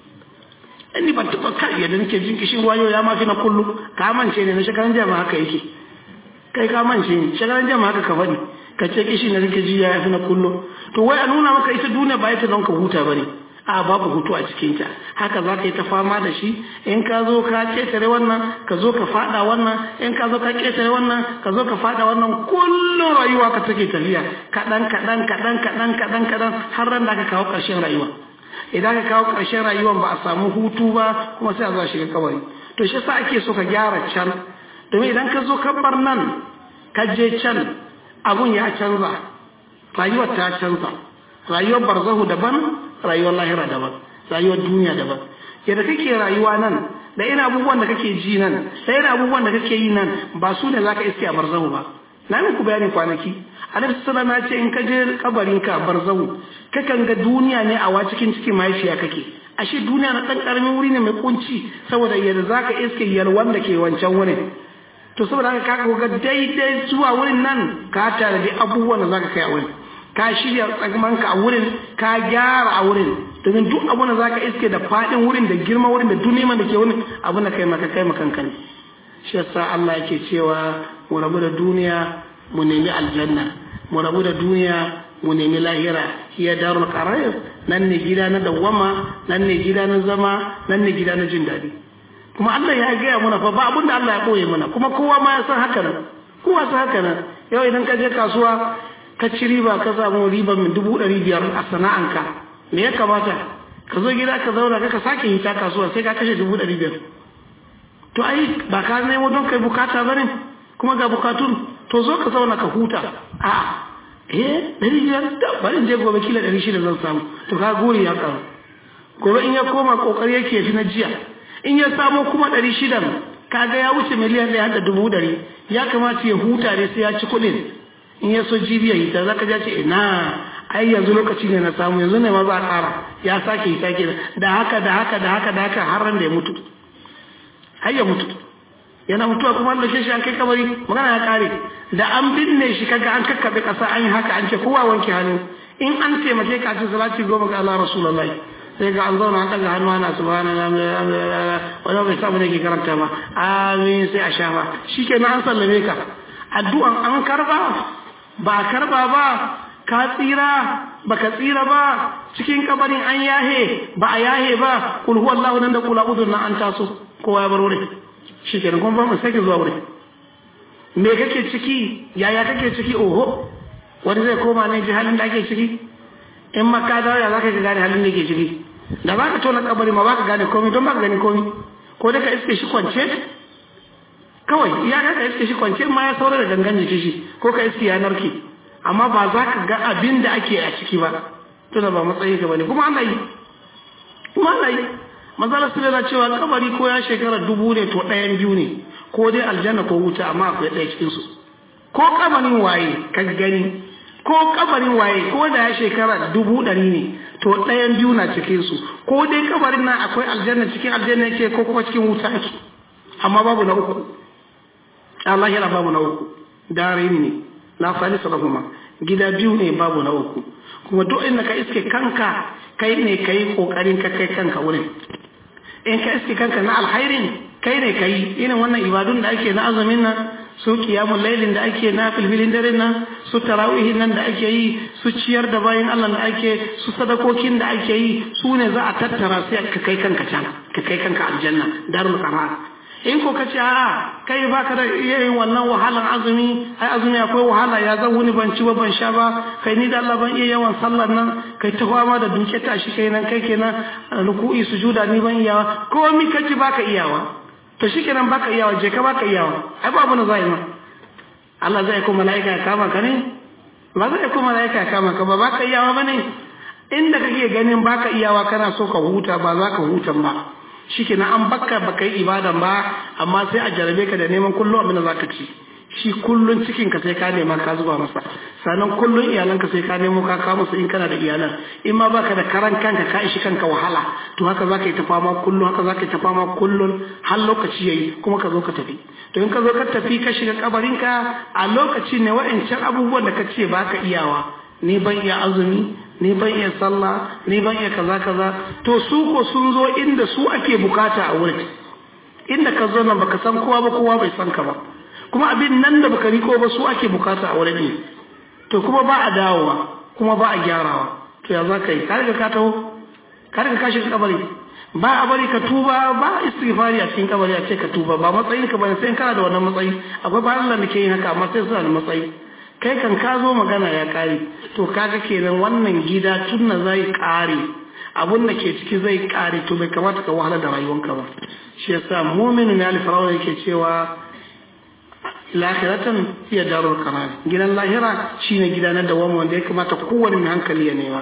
ni ban taɓa kai yadda nake jin kishin ruwa yau ya mafi na kullum ka mance ne na shekaran jama haka yake kai ka mance ne shekaran jama haka ka faɗi ka ce kishi na nake ji ya fi na kullum to wai a nuna maka ita duniya ba ita don ka huta ba ne a babu hutu a cikinta haka za ka yi ta fama da shi in ka zo ka ketare wannan ka zo ka fada wannan in ka zo ka ketare wannan ka zo ka fada wannan kullum rayuwa ka take tafiya kaɗan kaɗan kaɗan kaɗan kaɗan kaɗan har ran da aka kawo ƙarshen rayuwa idan ka kawo ƙarshen rayuwan ba a samu hutu ba kuma sai a zo a shiga kabari to shi yasa ake so ka gyara can domin idan ka zo ka bar nan ka je can abun ya canza rayuwar ta canza rayuwar barzahu daban rayuwar lahira daban rayuwar duniya daban yadda kake rayuwa nan da ina abubuwan da kake ji nan da ina abubuwan da kake yi nan ba su ne zaka iske a barzahu ba na muku bayani kwanaki annabi sallallahu alaihi ce in ka je kabarin ka barzahu kakan ga duniya ne a wa cikin cikin mahaifiya kake ashe duniya na dan karamin wuri ne mai kunci saboda yadda zaka iske yalwan da ke wancan wurin to saboda haka ka ga daidai zuwa wurin nan ka tare da abubuwan da zaka kai a wurin ka shirya tsagmanka a wurin ka gyara a wurin domin duk abun da zaka iske da fadin wurin da girma wurin da duniya da ke wurin abun da kai maka kai makanka ne shi yasa Allah yake cewa mu rabu da duniya mu nemi aljanna mu rabu da duniya mu nemi lahira hiya darul qarar nan ne gida na dawwama nan ne gida na zama nan ne gida na jin daɗi kuma Allah ya gaya mana fa ba abun da Allah ya koye mana kuma kowa ma ya san haka nan kowa san haka nan yau idan ka je kasuwa ka ci riba ka samu riba min dubu ɗari biyar a sana'anka me ya kamata ka zo gida ka zauna ka sake hita kasuwa sai ka kashe dubu ɗari biyar to ai ba ka nemo don kai bukata ba ne kuma ga bukatun to zo ka zauna ka huta a eh ɗari biyar da bari je gobe kila ɗari shida zan samu to ka gori ya karu gobe in ya koma kokari yake fi na jiya in ya samo kuma ɗari shidan kaga ya wuce miliyan ɗaya da dubu ɗari ya kamata ya huta ne sai ya ci kuɗin in ya so jibiya hita za ka ja ce ina ai yanzu lokaci ne na samu yanzu ne ma za a ƙara ya sake hita ke da haka da haka da haka da haka har ran da ya mutu har ya mutu yana mutuwa kuma Allah shi an kai kabari magana ya kare da an binne shi kaga an kakkabe kasa an yi haka an ce kowa wanke hannu in an taimake ka ce salati goma ga Allah rasulullahi sai ga an zauna an daga hannu ana subhanallah wani bai samu ne ke karanta ba amin sai a shafa shikenan an sallame ka addu'an an karba ba karba ba ka tsira ba ka tsira ba cikin kabarin an yahe ba a yahe ba kul huwallahu nan da kula udun nan an taso kowa ya bar wurin shikenan kuma ba mu sake zuwa wurin me kake ciki yaya kake ciki oho wani zai koma ne ji halin da ake ciki in ma ka dawo ya za ka gane halin da ke ciki da ba ka tona kabari ma ba ka gane komai don ba ka gani komai ko da ka iske shi kwance kawai ya ka iske shi kwance ma ya saura da gangan jiki shi ko ka iske ya narke amma ba za ka ga abin da ake a ciki ba tuna ba matsayin ka bane kuma Allah yi kuma Allah yi manzala su da cewa kabari ko ya shekara dubu ne to ɗayan biyu ne ko dai aljanna ko wuta amma akwai ɗaya cikin su ko kabarin waye ka gani ko kabarin waye ko da ya shekara dubu ɗari ne to ɗayan biyu na cikin su ko dai kabarin nan akwai aljanna cikin aljanna yake ko kuma cikin wuta yake amma babu na uku Allah yana babu na uku dare ne la salisa lahuma gida biyu ne babu na uku kuma duk inda ka iske kanka kai ne kai kokarin ka kai kanka wurin in ka iske kanka na alhairin kai ne kai irin wannan ibadun da ake na azumin nan su kiyamun lailin da ake na filfilin dare nan su tarawihin nan da ake yi su ciyar da bayan Allah da ake su sadakokin da ake yi su ne za a tattara sai ka kai kanka can ka kai kanka aljanna darul qarar in ko ka ce a kai baka da yin wannan wahalan azumi ai azumi akwai wahala ya zan wuni ban ci ba ban sha ba kai ni da Allah ban iya yawan sallar nan kai ta fama da duke tashi kai nan kai kenan ruku'i sujuda ni ban iyawa komai kaji baka iyawa to shikenan baka iyawa je ka baka iyawa ai babu na zai ma Allah zai ko malaika ya kama ka ne ba zai ko malaika ya kama ka ba baka iyawa bane inda kake ganin baka iyawa kana so ka huta ba za ka hutan ba shikenan an bakka baka yi ibadan ba amma sai a jarabe ka da neman kullum abin da zaka ci shi kullun cikin ka sai ka nema ka zuba masa sannan kullun iyalanka sai ka nemo ka kawo musu in kana da iyalan in ma baka da karan kanka ka ishi kanka wahala to haka zaka yi ta fama kullun haka zaka yi ta fama kullun har lokaci yayi kuma ka zo ka tafi to in ka zo ka tafi ka shiga kabarinka a lokaci ne wa'ancan abubuwan da ka ce baka iyawa ni ban iya azumi ni ban iya sallah ni ban iya kaza kaza to su ko sun zo inda su ake bukata a wurin inda ka zo nan baka san kowa ba kowa bai san ka ba kuma abin nan da baka riko ba su ake bukata a wurin ne to kuma ba a dawowa kuma ba a gyarawa to ya za ka yi ka riga ka taho ka riga ka shiga kabari ba a bari ka tuba ba istighfari a cikin kabari a ce ka tuba ba matsayin ka bane sai kana da wannan matsayi akwai bayan Allah da ke yin haka amma sai suna da matsayi kai kan ka zo magana ya kare to kaga kenan wannan gida tunna zai kare abun da ke ciki zai kare to bai kamata ka wahala da rayuwanka ba shi yasa mu'minu ne al-firawun yake cewa lahiratan iya darul karar gidan lahira shine gida na dawama wanda ya kamata kowane mai hankali ya nema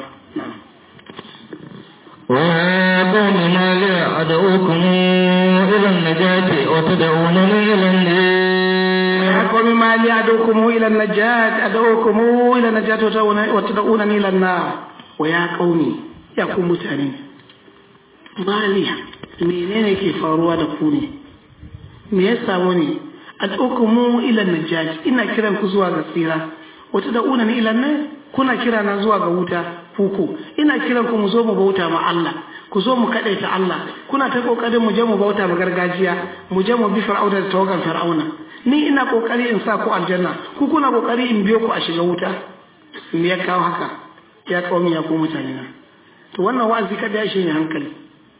ويا قوم ما لي أدعوكم إلى النجاة وتدعونني إلى النار يا قوم ما لي أدعوكم إلى النجاة أدعوكم إلى النجاة وتدعونني إلى النار ويا قومي يا قوم متانين ما لي menene ke faruwa da ku ne me ya samu ne ad'ukumu ila najat ina kiran ku zuwa ga tsira wata da una ila nan kuna kira na zuwa ga wuta kuku ina kiran ku mu zo mu bauta ma Allah ku zo mu kadaita Allah kuna ta kokarin mu je mu bauta ma gargajiya mu je mu bi fir'auna da tawagan fir'auna ni ina kokari in sa ku aljanna ku kuna kokari in biyo ku a shiga wuta me ya kawo haka ya kawo ya ku mutane na to wannan wa'azi kada ya shi ne hankali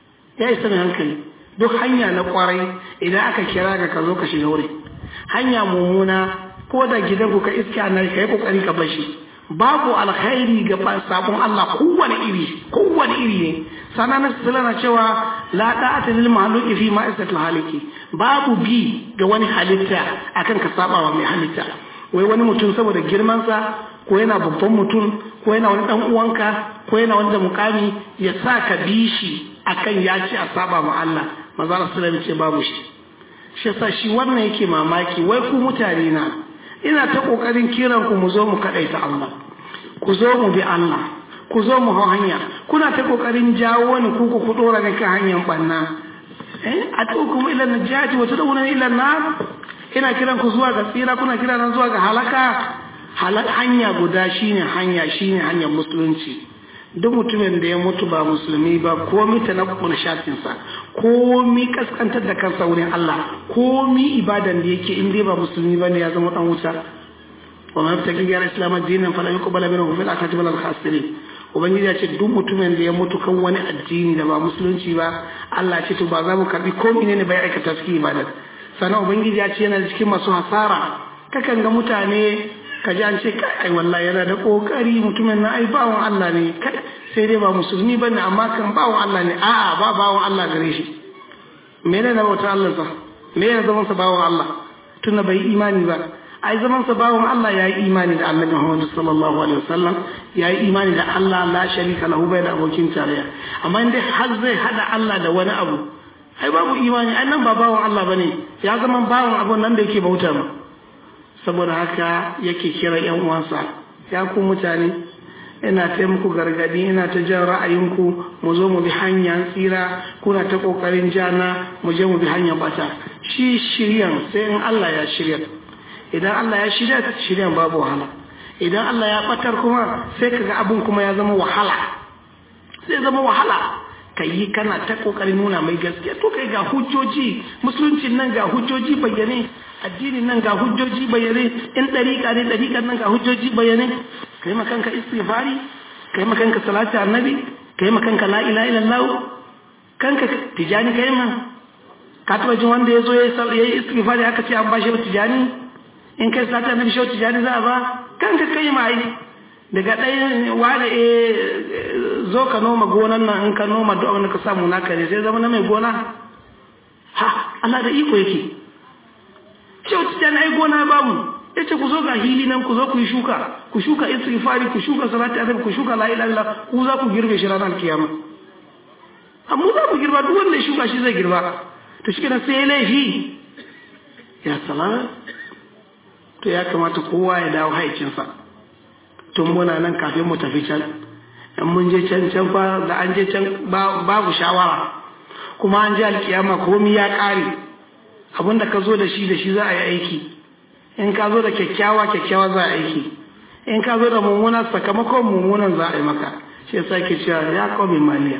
ya isa mai hankali duk hanya na kwarai idan aka kira ka ka zo ka shiga wuri hanya mummuna ko da gidan ku ka iska na ka yi kokari ka bashi babu alkhairi ga sabon Allah kowane iri kowane iri ne sanan sala na cewa la da'ata lil mahluqi fi ma isatul haliki babu bi ga wani halitta akan ka saba wa mai halitta wai wani mutum saboda girman sa ko yana babban mutum ko yana wani dan uwanka ko yana wani da mukami ya sa ka bi shi akan ya ce a saba ma Allah manzo Allah sallallahu ce babu shi shi yasa shi wannan yake mamaki wai ku mutane na ina ta kokarin kiran ku mu zo mu kadaita Allah ku zo mu bi Allah ku zo mu hau hanya kuna ta kokarin jawo ni ku ku dora ga kan hanyar banna eh atukum ila najati wa tad'una ila nar ina kiran ku zuwa ga tsira kuna kira nan zuwa ga halaka halak hanya guda shine hanya shine hanyar musulunci duk mutumin da ya mutu ba musulmi ba komi ta na shafinsa komi kaskantar da kansa wurin Allah komi ibadan da yake in dai ba musulmi ba ne ya zama dan wuta wa man yabtaki ghayra islam dinan fala yuqbal minhu fil akhirati wal khasirin ubangiji ya ce duk mutumin da ya mutu kan wani addini da ba musulunci ba Allah ce to ba za mu karbi komi ne bai aikata cikin ibadan sannan ubangiji ya ce yana cikin masu hasara kakan ga mutane ka ji an ce kai wallahi yana da kokari mutumin na ai bawon Allah ne kai sai dai ba musulmi bane amma kan bawon Allah ne a'a ba bawon Allah gare shi me ne na bauta Allah sa me ne zaman sa bawon Allah tunda bai imani ba ai zaman sa bawon Allah yayi imani da Annabi Muhammad sallallahu alaihi wasallam yayi imani da Allah la sharika lahu bai da abokin tarayya amma indai har zai hada Allah da wani abu ai babu imani ai nan ba bawon Allah bane ya zama bawon abun nan da yake bauta ma saboda haka yake kira yan uwansa ya ku mutane ina ta muku gargadi ina ta jan ra'ayinku mu zo mu bi hanyar tsira kuna ta kokarin jana mu je mu bi hanyar bata shi shiryan sai in Allah ya shirya idan Allah ya shirya ta shiryan babu wahala idan Allah ya batar kuma sai kaga abun kuma ya zama wahala sai zama wahala ka yi kana ta kokarin nuna mai gaskiya to kai ga hujjoji musulunci nan ga hujjoji bayyane addinin nan ga hujjoji bayyane in dariƙa ne dariƙan nan ga hujjoji bayyane kai ma kanka istighfari kai ma kanka salati annabi kai ma kanka la ilaha illallah kanka tijani kai ma ka taba jin wanda yazo ya yi istighfari aka ce an bashi tijani in kai salati annabi shi tijani za a ba kanka kai ma ai daga ɗaya wani e zo ka noma gonan nan in ka noma duk abin da ka samu naka ne sai zama na mai gona ha Allah da iko yake ce wata jana ai gona babu ya ce ku zo ga hili nan ku zo ku yi shuka ku shuka istighfari ku shuka salati annabi ku shuka la ilaha illallah ku za ku girbe shi ranar kiyama amma za mu girba duk wanda ya shuka shi zai girba to shi kenan sai ya laifi ya salama to ya kamata kowa ya dawo haicinsa tun muna nan kafin mu tafi can in mun je can can fa da an je can babu shawara kuma an je alkiyama komi ya ƙare abinda ka zo da shi da shi za a yi aiki in ka zo da kyakkyawa kyakkyawa za a aiki in ka zo da mummuna sakamakon mummunan za a yi maka shi yasa ke cewa ya qawmi maliya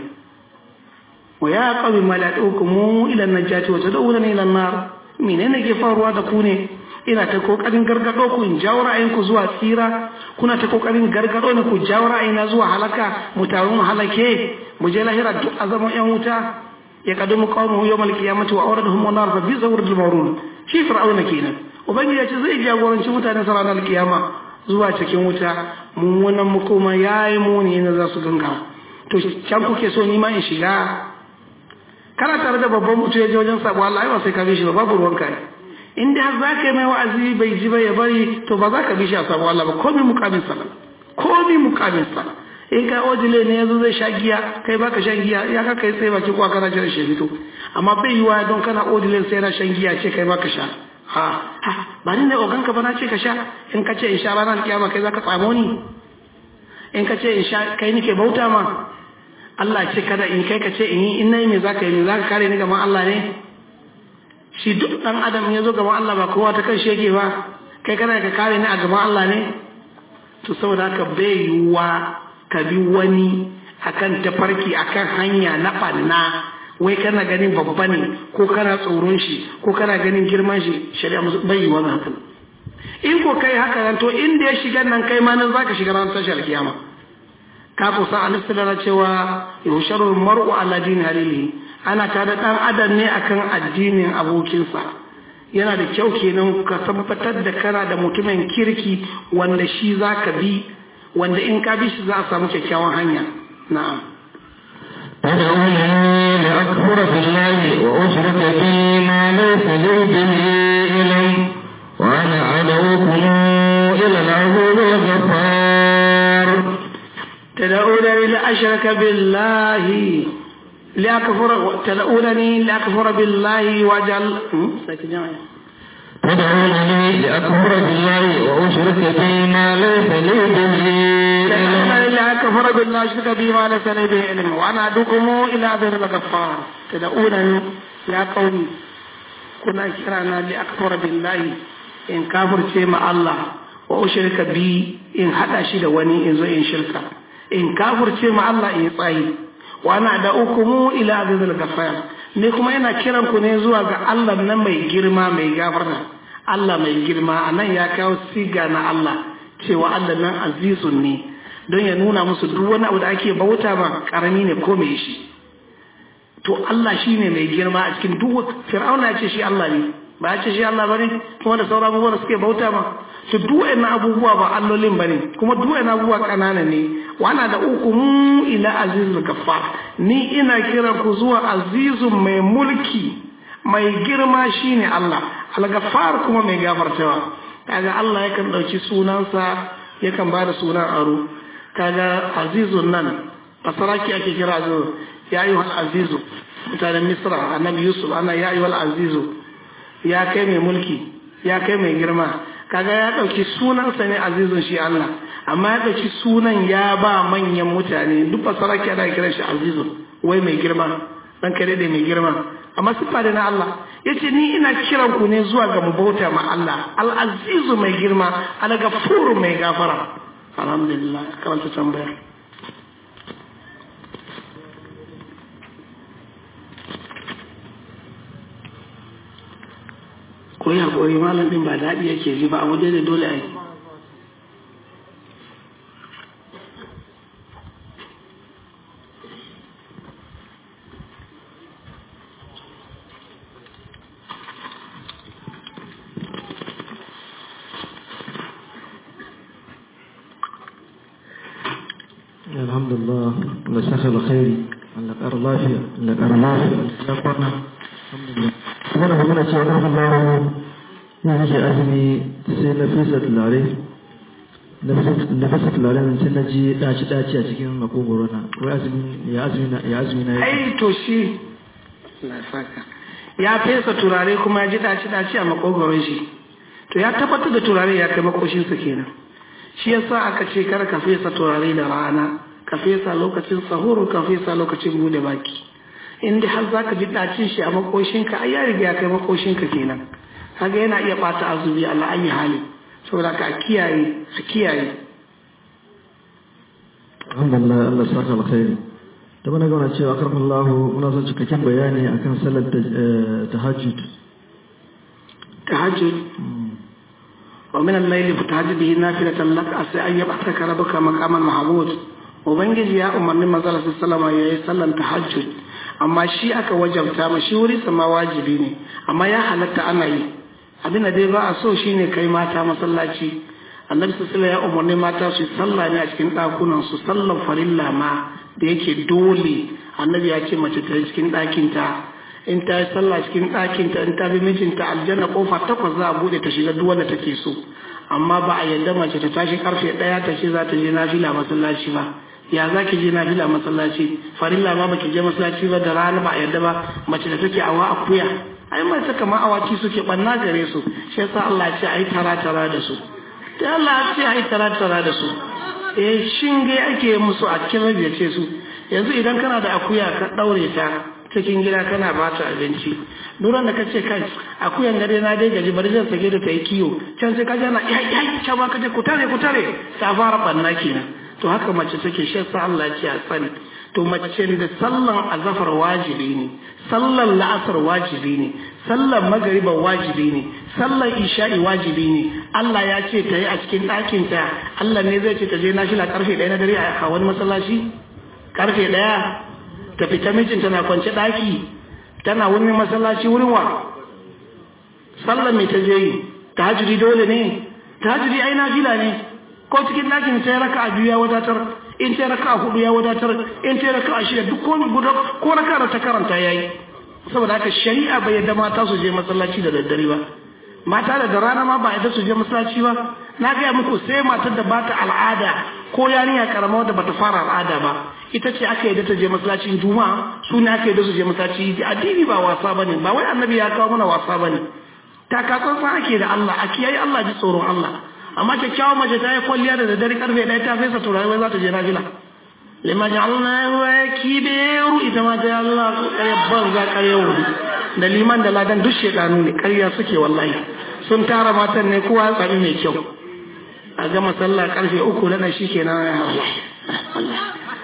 wa ya qawmi maliya tukumu ila najati wa tad'una ila nar menene ke faruwa da ku ne ina ta kokarin gargado ku in jawo ra'ayinku zuwa tsira kuna ta kokarin gargado ne ku jawo ra'ayina zuwa halaka mu taru mu halake mu je lahira duk azaman yan wuta ya kadumu qawmuhu yawmal qiyamati wa awradahum nar fa bi zawril mawrun shi fir'auna kenan ubangiji ya ce zai jagoranci mutane sa ranar kiyama zuwa cikin wuta mummunan makoma yayi muni ne za su ganga to can kuke so ni ma in shiga kana tare da babban mutum ya je wajen sabo Allah ai ba sai ka bi shi ba babu ruwanka ne in dai har za ka yi mai wa'azi bai ji ba ya bari to ba za ka bi shi a sabo Allah ba komai mukamin sa komai mukamin sa in ka ojile ne yanzu zai sha giya kai baka shan giya ya ka kai sai baki kuwa kana jiran shi fito amma bai yiwa don kana ojile sai na shan giya ce kai baka sha ha ha ba ni ne ogan ka ba na ce ka sha in ka ce in sha ranar kiyama kai za ka tsamo ni in ka ce in sha kai nike bauta ma Allah ce kada in kai ka ce in yi in nayi me zaka yi me zaka kare ni gaban Allah ne shi duk dan adam ya zo gaban Allah ba kowa ta kan shege ba kai kana ka kare ni a gaban Allah ne to saboda haka bai yiwuwa ka bi wani akan tafarki akan hanya na banna wai kana ganin babba ne ko kana tsoron shi ko kana ganin girman shi shari'a musu bai yiwuwa haka in ko kai haka nan to inda ya shiga nan kai ma nan zaka shiga ran tashar kiyama ka kusa an na cewa yusharul mar'u ala dini halilihi ana tada dan adam ne akan addinin abokinsa yana da kyau kenan ka tabbatar da kana da mutumin kirki wanda shi zaka bi wanda in ka bi shi za a samu kyakkyawan hanya na'am تدعونني لأكفر بالله وأشرك به ما ليس لي به علم وأنا أدعوكم إلى العزيز الغفار تدعونني لأشرك بالله لأكفر تدعونني لأكفر بالله وأجعل تدعونني لأكفر بالله وأشرك به ما ليس لي به تدعونني لأكفر بالله وأشرك به ما ليس لي به علم وأنا أدعوكم إلى عذاب الغفار تدعونني يا قومي كنا كرانا لأكفر بالله إن كافر مع الله وأشرك به إن حدا شيء وني إن زي إن شركه in kafirce ma Allah in tsayi wa ana da ukumu ila azizul ghafar ne kuma ina kiran ku ne zuwa ga Allah nan mai girma mai gafarta Allah mai girma anan ya kawo siga na Allah cewa Allah nan azizun ne don ya nuna musu duk wani abu da ake bauta ma karami ne ko mai shi to Allah shine mai girma a cikin duk fir'auna ya ce shi Allah ne ba ya ce shi Allah bane kuma da sauran abubuwa da suke bauta ma to duk wa'annan abubuwa ba allolin bane kuma duk wa'annan abubuwa kanana ne wana da uku mu ila azizul gaffar ni ina kiran ku zuwa azizun mai mulki mai girma shine Allah al-gaffar kuma mai gafartawa kaga Allah yakan dauki sunansa yakan bada sunan aro kaga azizun nan basaraki ake kira azizu ya ayyuhal azizu mutanen misra annabi yusuf ana ya ayyuhal azizu ya kai mai mulki ya kai mai girma kaga ya ɗauki sunansa ne azizun shi Allah amma ya ɗauki sunan ya ba manyan mutane duk fasara ke da kiran shi azizun wai mai girma dan kare da mai girma amma sifa da na Allah yace ni ina kiran ku ne zuwa ga mubauta ma Allah al azizu mai girma al gafuru mai gafara alhamdulillah karanta tambaya ko ya koyi malam din ba daɗi yake ji ba a waje da dole a yi الحمد لله الله شاخر الخير الله قر لافيا الله قر لافيا يا قرنا الحمد لله وانا فمنا شاء الله الله ya rage azumi sai na fesa tulare na fasa turaren sai na ji daci daci a cikin makogoro na wai azumi ya azumi na ya azumi na ya ai to shi na saka ya fesa turare kuma ya ji daci daci a makogoron shi to ya tabbatar da turare ya kai makoshinsa kenan shi yasa aka ce kar ka fesa turare da rana ka fesa lokacin sahuru ka fesa lokacin bude baki inda har zaka ji dacin shi a makoshinka ai ya riga ya kai makoshinka kenan kaga yana iya bata azumi Allah ayi hali saboda ka kiyaye a kiyaye alhamdulillah Allah ya saka alkhairi da bana gana cewa karfin Allah muna son cikakken bayani akan salar tahajjud tahajjud wa min al-layli fatahajjud bihi nafilatan lak asa an yab'athaka rabbuka maqaman mahmud ubangiji ya umarni manzo sallallahu alaihi wasallam yayi sallan tahajjud amma shi aka wajabta ma shi wuri sama wajibi ne amma ya halatta ana yi abin da dai ba a so shine kai mata masallaci annabi sallallahu ya umarni mata su sallah ne a cikin ɗakunan su sallan farilla ma da yake dole annabi ya ce mace ta yi cikin ɗakinta in ta yi sallah cikin ɗakinta in ta bi mijinta aljanna kofa takwas za a buɗe ta shiga duk wanda take so amma ba a yadda mace ta tashi karfe ɗaya ta ce za ta je nafila masallaci ba ya za ki je nafila masallaci farilla ma baki je masallaci ba da rana ba a yadda ba mace da take awa akuya ai mace kamar awaki suke banna gare su shi yasa Allah ya ce ai tara tara da su da Allah ya ce ai tara tara da su eh shinge ake musu a cikin ya ce su yanzu idan kana da akuya ka daure ta cikin gida kana ba ta abinci duran da kace kai akuyan gare na dai gaji bari zan sake da ta yi kiyo can sai ka ji ana ya ya can ma kaje ku tare ku tare ta fara banna kenan to haka mace take shi yasa Allah ya ce a tsani to mace da sallan azafar wajibi ne sallan la'asar wajibi ne sallan magariba wajibi ne sallan isha'i wajibi ne Allah ya ce ta yi a cikin ɗakinta Allah ne zai ce ta je nashila karfe ɗaya na dare a wani masallaci karfe ɗaya ta fita mijin tana kwance ɗaki tana wani masallaci wurin wa sallan mai ta je yi tahajjudi dole ne tahajjudi ai nafila ne ko cikin ɗakin ta yi raka a biyu ya wadatar in ta raka a hudu ya wadatar in ta raka a shida duk ko guda ko raka da ta karanta yayi saboda haka shari'a bai yadda mata su je masallaci da daddare ba mata da da rana ma ba yadda su je masallaci ba na gaya muku sai matar da bata al'ada ko yarinya karama wadda bata fara al'ada ba ita ce aka yadda ta je masallacin juma'a su ne aka yadda su je masallaci addini ba wasa bane ba wai annabi ya kawo mana wasa bane takatsantsan ake da Allah a kiyaye Allah ji tsoron Allah amma kyakkyawan mace ta yi kwalliya da daddare karfe ɗaya ta fesa turare wai za ta je nafila lima ja'alna wa kibiru ita ma ta Allah kare banza kare wuri da liman da ladan duk shedanu ne ƙarya suke wallahi sun tara matan ne kowa ya tsami mai kyau a gama sallah karfe uku na shi kenan ya Allah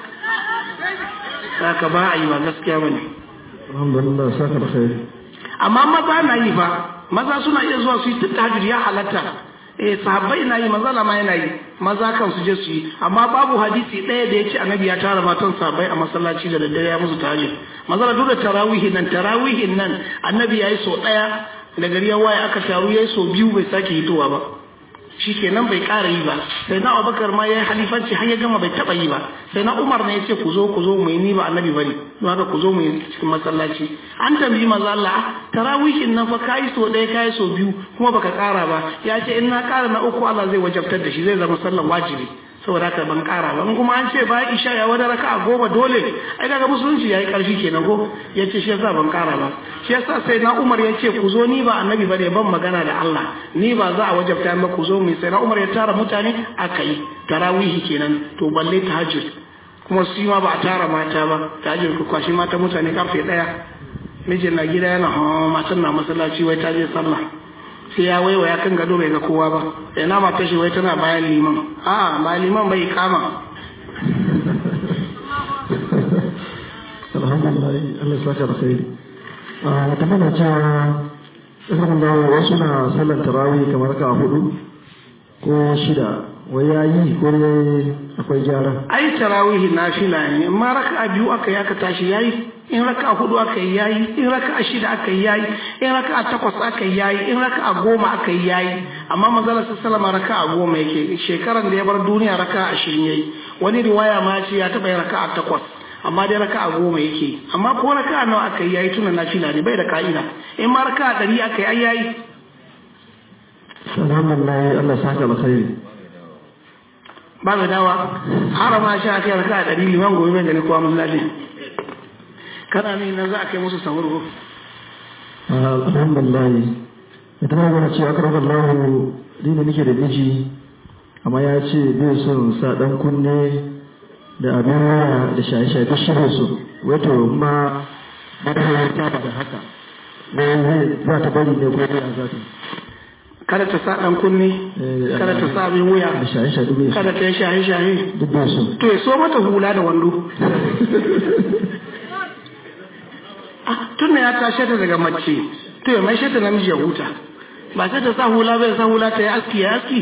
saka ba a yi ba gaskiya bane alhamdulillah saka da khairi amma maza na yi ba maza suna iya zuwa su yi tahajjud ya halatta eh sahabbai na yi maza ma yana yi maza kan su je su yi amma babu hadisi ɗaya da ya ce annabi ya tara matan sahabbai a masallaci da daddare ya musu tahajjud maza duk da tarawihin nan tarawihin nan annabi ya yi so ɗaya da gari ya waye aka taru ya yi so biyu bai sake hitowa ba shi kenan bai ƙara yi ba sai na abubakar ma ya yi halifanci har ya gama bai taɓa yi ba sai na umar ne ya ce ku zo ku zo mu yi ni ba annabi ba ne don haka ku zo mu yi cikin masallaci an tambayi maza Allah tarawihin nan fa kayi so ɗaya kayi so biyu kuma baka ƙara ba ya ce in na ƙara na uku Allah zai wajabtar da shi zai zama sallan wajibi saboda haka ban ƙara ba in kuma an ce bayan isha ya wada raka a goma dole ai kaga musulunci yayi ƙarfi kenan ko ya ce shi yasa ban ƙara ba shi yasa sai na Umar ya ce ku zo ni ba annabi bane ban magana da Allah ni ba za a wajabta ba ku zo mu sai na Umar ya tara mutane aka yi tarawihi kenan to balle tahajjud kuma su ma ba a tara mata ba tahajjud ku kwashi mata mutane karfe ɗaya mijin na gida yana hawa matan na masallaci wai ta je sallah sai ya waiwa ya kan gado bai ga kowa ba sai na mata shi wai tana bayan liman a ba liman bai kama alhamdulillah Allah ya saka da khairi a ta mana cewa irin da wasu na sallar tarawih kamar ka hudu ko shida wai yayi ko ne akwai gyara ai tarawih nafila ne amma raka'a biyu aka yi aka tashi yayi in raka'a hudu aka yi yayi in raka'a shida aka yi yayi in raka'a takwas aka yi yayi in raka'a goma aka yi yayi amma manzala sallama raka'a goma yake shekaran da ya bar duniya raka'a ashirin yayi wani riwaya ma ce ya taba yin raka'a takwas amma dai raka'a goma yake amma ko raka'a nawa aka yi yayi tuna nafila ne bai da ka'ida in ma raka'a ɗari aka yi yayi alhamdulillah Allah ya saka da khairi ba mai dawa har ma sha kai raka a ɗari liman gobe mai gani kowa musulali kana ne nan za a kai musu sahur ko alhamdulillah ita ma gana cewa akar Allah ni ne nake da miji amma ya ce bai son sa dan kunne da abin waya da shaye-shaye duk shirin su wato kuma madahayar ta ba da haka ne za ta bari ne ko ya za ta kada ta sa ɗan kunne kada ta sa abin wuya da shaye-shaye duk bai kada ta yi shaye-shaye duk bai so to ya so mata hula da wando tun da ya tashe ta daga mace to ya mai ta namiji ya huta ba sai ta sa hula bai sa hula ta yi aski ya aski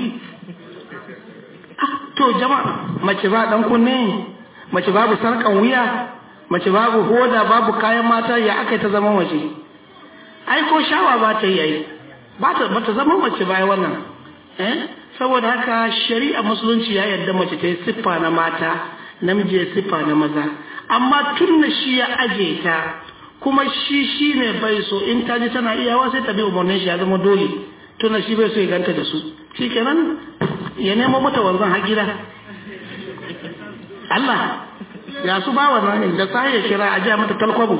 to jama'a mace ba dan kunne mace babu sarkan wuya mace babu hoda babu kayan mata ya aka ta zama mace ai ko shawa ba ta yi ai ba ta ba ta zama mace bai wannan eh saboda haka shari'a musulunci ya yarda mace ta yi siffa na mata namiji ya siffa na maza amma tun da shi ya aje ta kuma shi shi ne bai so in ta ji tana iyawa sai ta bi umarnin shi ya zama dole tun da shi bai so ya ganta da su shi kenan ya nemo mata wanzan har gida Allah ya su ba wannan da sai ya kira a ja mata talkwabo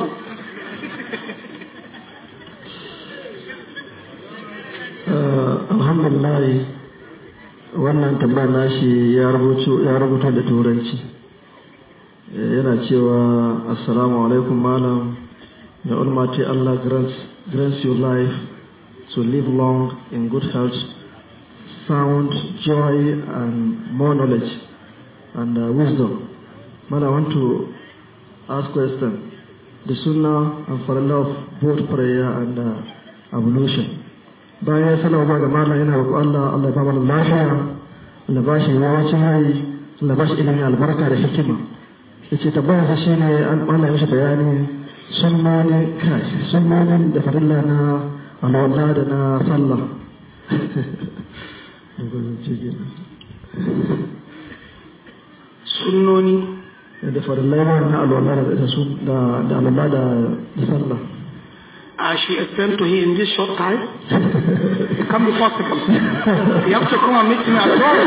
alhamdulillah wannan tambayar nashi ya rubuto ya rubuta da turanci yana cewa assalamu alaikum malam the almighty Allah grants grants you life to live long in good health sound joy and more knowledge and uh, wisdom man I want to ask question the sunnah and for love both prayer and uh, ablution bayan ya sanar ba ga malam yana roƙo Allah Allah ya ba mana lafiya Allah ba shi yawancin hayi Allah ba shi ilimin albarka da hikima yace tabbayar sa shine an Allah ya mishi bayani sunnani kai sunnanin da farilla na alwala da na sallah sunnoni da farilla na alwala da su da da alwala da sallah I should explain to him in this short time. It can be possible. You have to come and meet me at home.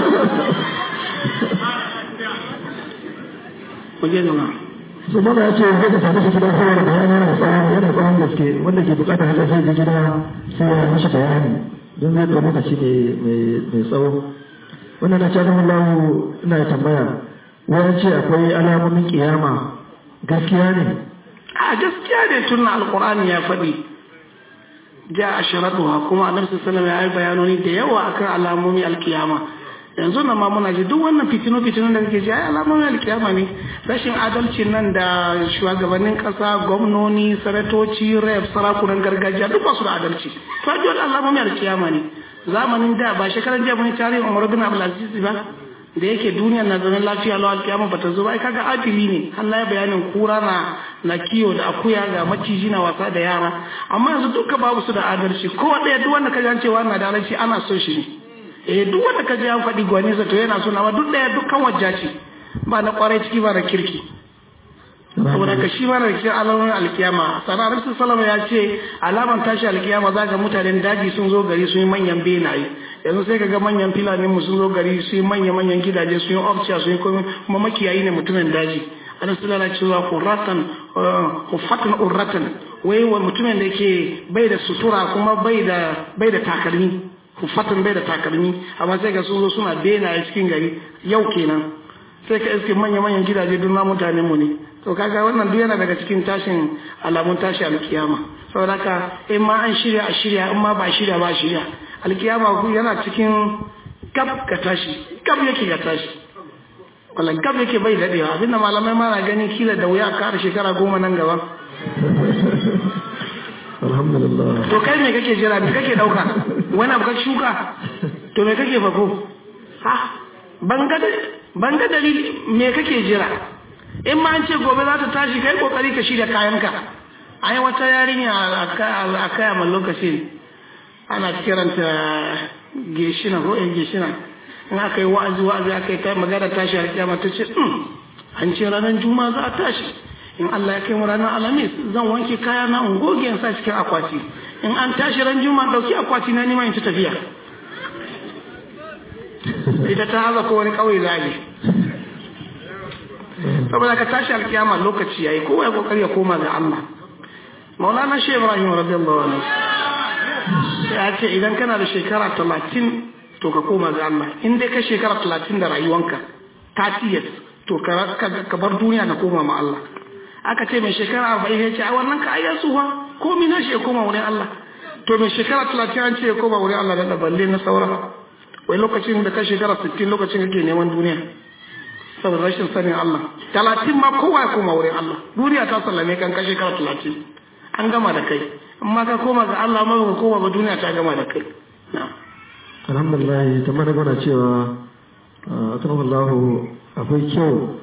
Kuje nuna. su mana ya ce zai ka sami shi gida saboda bayani yana tsawon yana tsawon gaske wanda ke bukatar haka sai ji gida sai ya mashi bayani don zai ɗau lokaci mai tsawo wannan na cewa lahu ina da tambaya wani ce akwai alamomin kiyama gaskiya ne A gaskiya ne tun alkur'ani ya faɗi. Ja a sharaɗuwa kuma annabi sallallahu ya yi bayanoni da yawa akan alamomi alkiyama. yanzu nan ma muna ji duk wannan fitinu fitinu da kake ji ai alamomin alkiyama ne rashin adalci nan da shugabannin kasa gwamnoni sanatoci rep sarakunan gargajiya duk ba su da adalci to ji wani alamomin alkiyama ne zamanin da ba shekaran jiya mun tarihin Umar bin Abdul Aziz ba da yake duniyar na zanen lafiya lawa alkiyama bata zo ba ai kaga adili ne Allah ya bayanin kura na na kiyo da akuya ga maciji na wasa da yara amma yanzu duka babu su da adalci ko ɗaya duk wanda ka ji an cewa na da adalci ana so shi ne eh duk wanda ka ji an faɗi gwani sa to yana suna ba duk ɗaya dukkan wajja ce ba na kwarai ciki ba na kirki saboda ka shi ma na cikin alamomin alkiyama sana rasul salama ya ce alaman tashi alkiyama za ga mutanen daji sun zo gari sun yi manyan benaye yanzu sai ka ga manyan filanin mu sun zo gari sun yi manya manyan gidaje sun yi ofciya sun yi komai kuma makiyayi ne mutumin daji ana suna na cewa hurratan hufatan urratan wai wa mutumin da ke bai da sutura kuma bai da bai da takalmi hufatan bai da takalmi amma sai ga sun zo suna benaye cikin gari yau kenan sai ka iske manya-manyan gidaje duk na mutanen mu ne to kaga wannan duk yana daga cikin tashin alamun tashi alkiyama saboda haka in ma an shirya a shirya in ma ba shirya ba shirya alkiyama ku yana cikin gab ka tashi gab yake ka tashi wallan gab yake bai dadewa abinda malamai ma na ganin kila da wuya kara shekara goma nan gaba alhamdulillah to kai me kake jira me kake dauka wani abu ka shuka to me kake fako ha ban ga dalili me kake jira in ma an ce gobe za ta tashi kai kokari ka shirya kayanka ai wata yarinya a kaya mai lokaci ana kiranta geshina ko yan geshina in aka yi wa'azi wa'azi aka yi ta magana tashi a kiyama ta ce an ce ranar juma'a za a tashi in Allah ya kai mu ranar alhamis zan wanke kaya na in goge in sa cikin akwati in an tashi ran juma'a dauki akwati na nima in ci tafiya ita ta haza ko wani kauye zage saboda ka tashi alkiyama lokaci yayi kowa ya kokari ya koma ga Allah Maulana Shehu Ibrahim radiyallahu anhu ya ce idan kana da shekara talatin to ka koma ga Allah in dai ka shekara talatin da rayuwanka 30 years to ka bar duniya ka koma ma Allah aka ce mai shekara arba'in ya ce a wannan ka ayyar tsufa ko mina shi ya koma wurin Allah to mai shekara talatin an ce ya koma wurin Allah da balle na saura wai lokacin da ka shekara sittin lokacin kake neman duniya saboda rashin sanin Allah talatin ma kowa ya koma wurin Allah duniya ta sallame kan ka shekara talatin an gama da kai amma ka koma ga Allah amma ka koma ba duniya ta gama da kai alhamdulillah ta mana gana cewa akramakallahu akwai kyau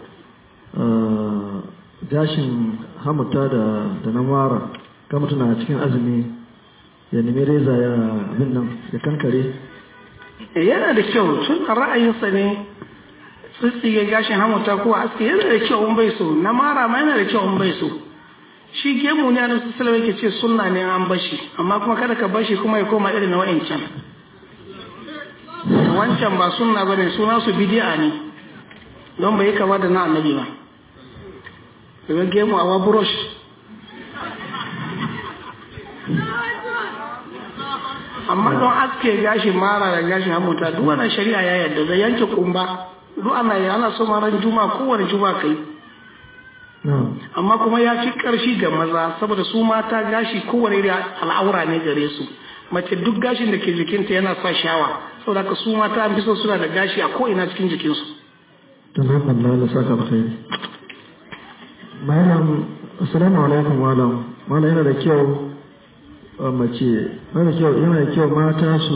gashin hamuta da da na mara ka mutuna cikin azumi ya nemi reza ya abin nan ya kankare yana da kyau tun a ra'ayinsa ne tsitsige gashin hamuta ko aski yana da kyau in bai so na mara ma yana da kyau in bai so shi gemu ne annabi sallallahu alaihi ce sunna ne an bashi amma kuma kada ka bashi kuma ya koma irin na wa'ancan wancan ba sunna bane suna su bid'a ne don bai kama da na annabi ba daga gemu awa burush amma don aske gashi mara da gashi hamuta duk wannan shari'a ya yarda da yanke kumba duk ana yi ana so ran juma kowane juma kai amma kuma ya fi karshi ga maza saboda su mata gashi kowane da al'aura ne gare su mace duk gashin da ke jikinta yana sa shawa saboda ka su mata an fi so suna da gashi a ko ina cikin jikinsu ta na Allah da saka alkhairi malam assalamu alaikum malam malam yana da kyau mace yana da kyau yana da kyau mata su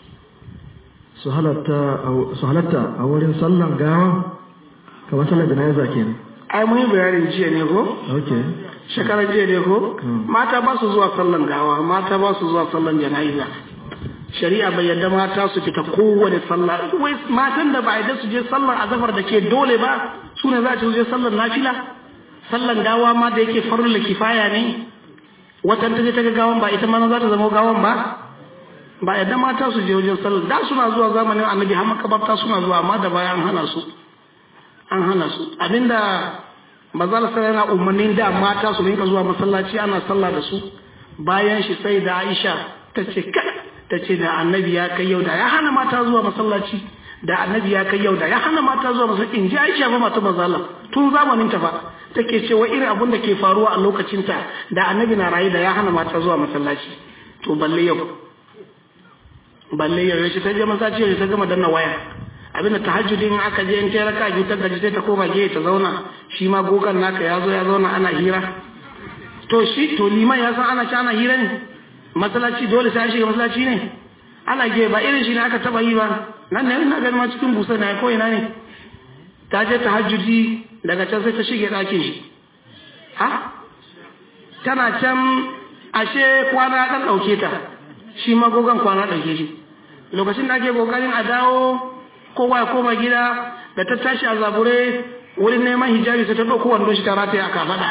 su halatta su halatta a wurin sallan gawa kamar sallar jana'iza kenan ai mun yi bayanin jiya ne ko okay shekarar jiya ne ko mata ba su zuwa sallan gawa mata ba su zuwa sallan jana'iza shari'a bai yadda mata su fita kowane sallah wai matan da ba yadda su je sallar azafar da ke dole ba su ne za su je sallar nafila sallan gawa ma da yake farla kifaya ne watan ta je ta ga gawan ba ita ma za ta zama gawan ba ba yadda mata su je wajen sallar da suna zuwa zamanin annabi har makabarta suna zuwa amma da baya an hana su an hana su abinda mazal sai yana umarnin da mata su rinka zuwa masallaci ana sallah da su bayan shi sai da Aisha ta ce ta ce da annabi ya kai yau da ya hana mata zuwa masallaci da annabi ya kai yau da ya hana mata zuwa masallaci in ji Aisha fa mata mazala tun zamanin ta fa take cewa irin abun da ke faruwa a lokacin ta da annabi na rayu da ya hana mata zuwa masallaci to balle yau balle yau yace ta je masallaci yace ta gama danna waya abinda tahajjudin aka je in ta raka biyu ta gaji sai ta koma gefe ta zauna shi ma gogan naka ya zo ya zauna ana hira to shi to liman ya san ana ci ana hira ne masallaci dole sai an shiga masallaci ne ana gefe ba irin shi ne aka taba yi ba nan ne ina ganin ma cikin busa na ko ina ne ta je tahajjudi daga can sai ta shige ɗakin shi ha tana can ashe kwana ɗan ɗauke ta shi ma gogon kwana ɗauke shi lokacin da ake kokarin a dawo kowa ya koma gida da ta tashi a zabure wurin neman hijabi sai ta ɗauko wandon shi ta rataye a kafaɗa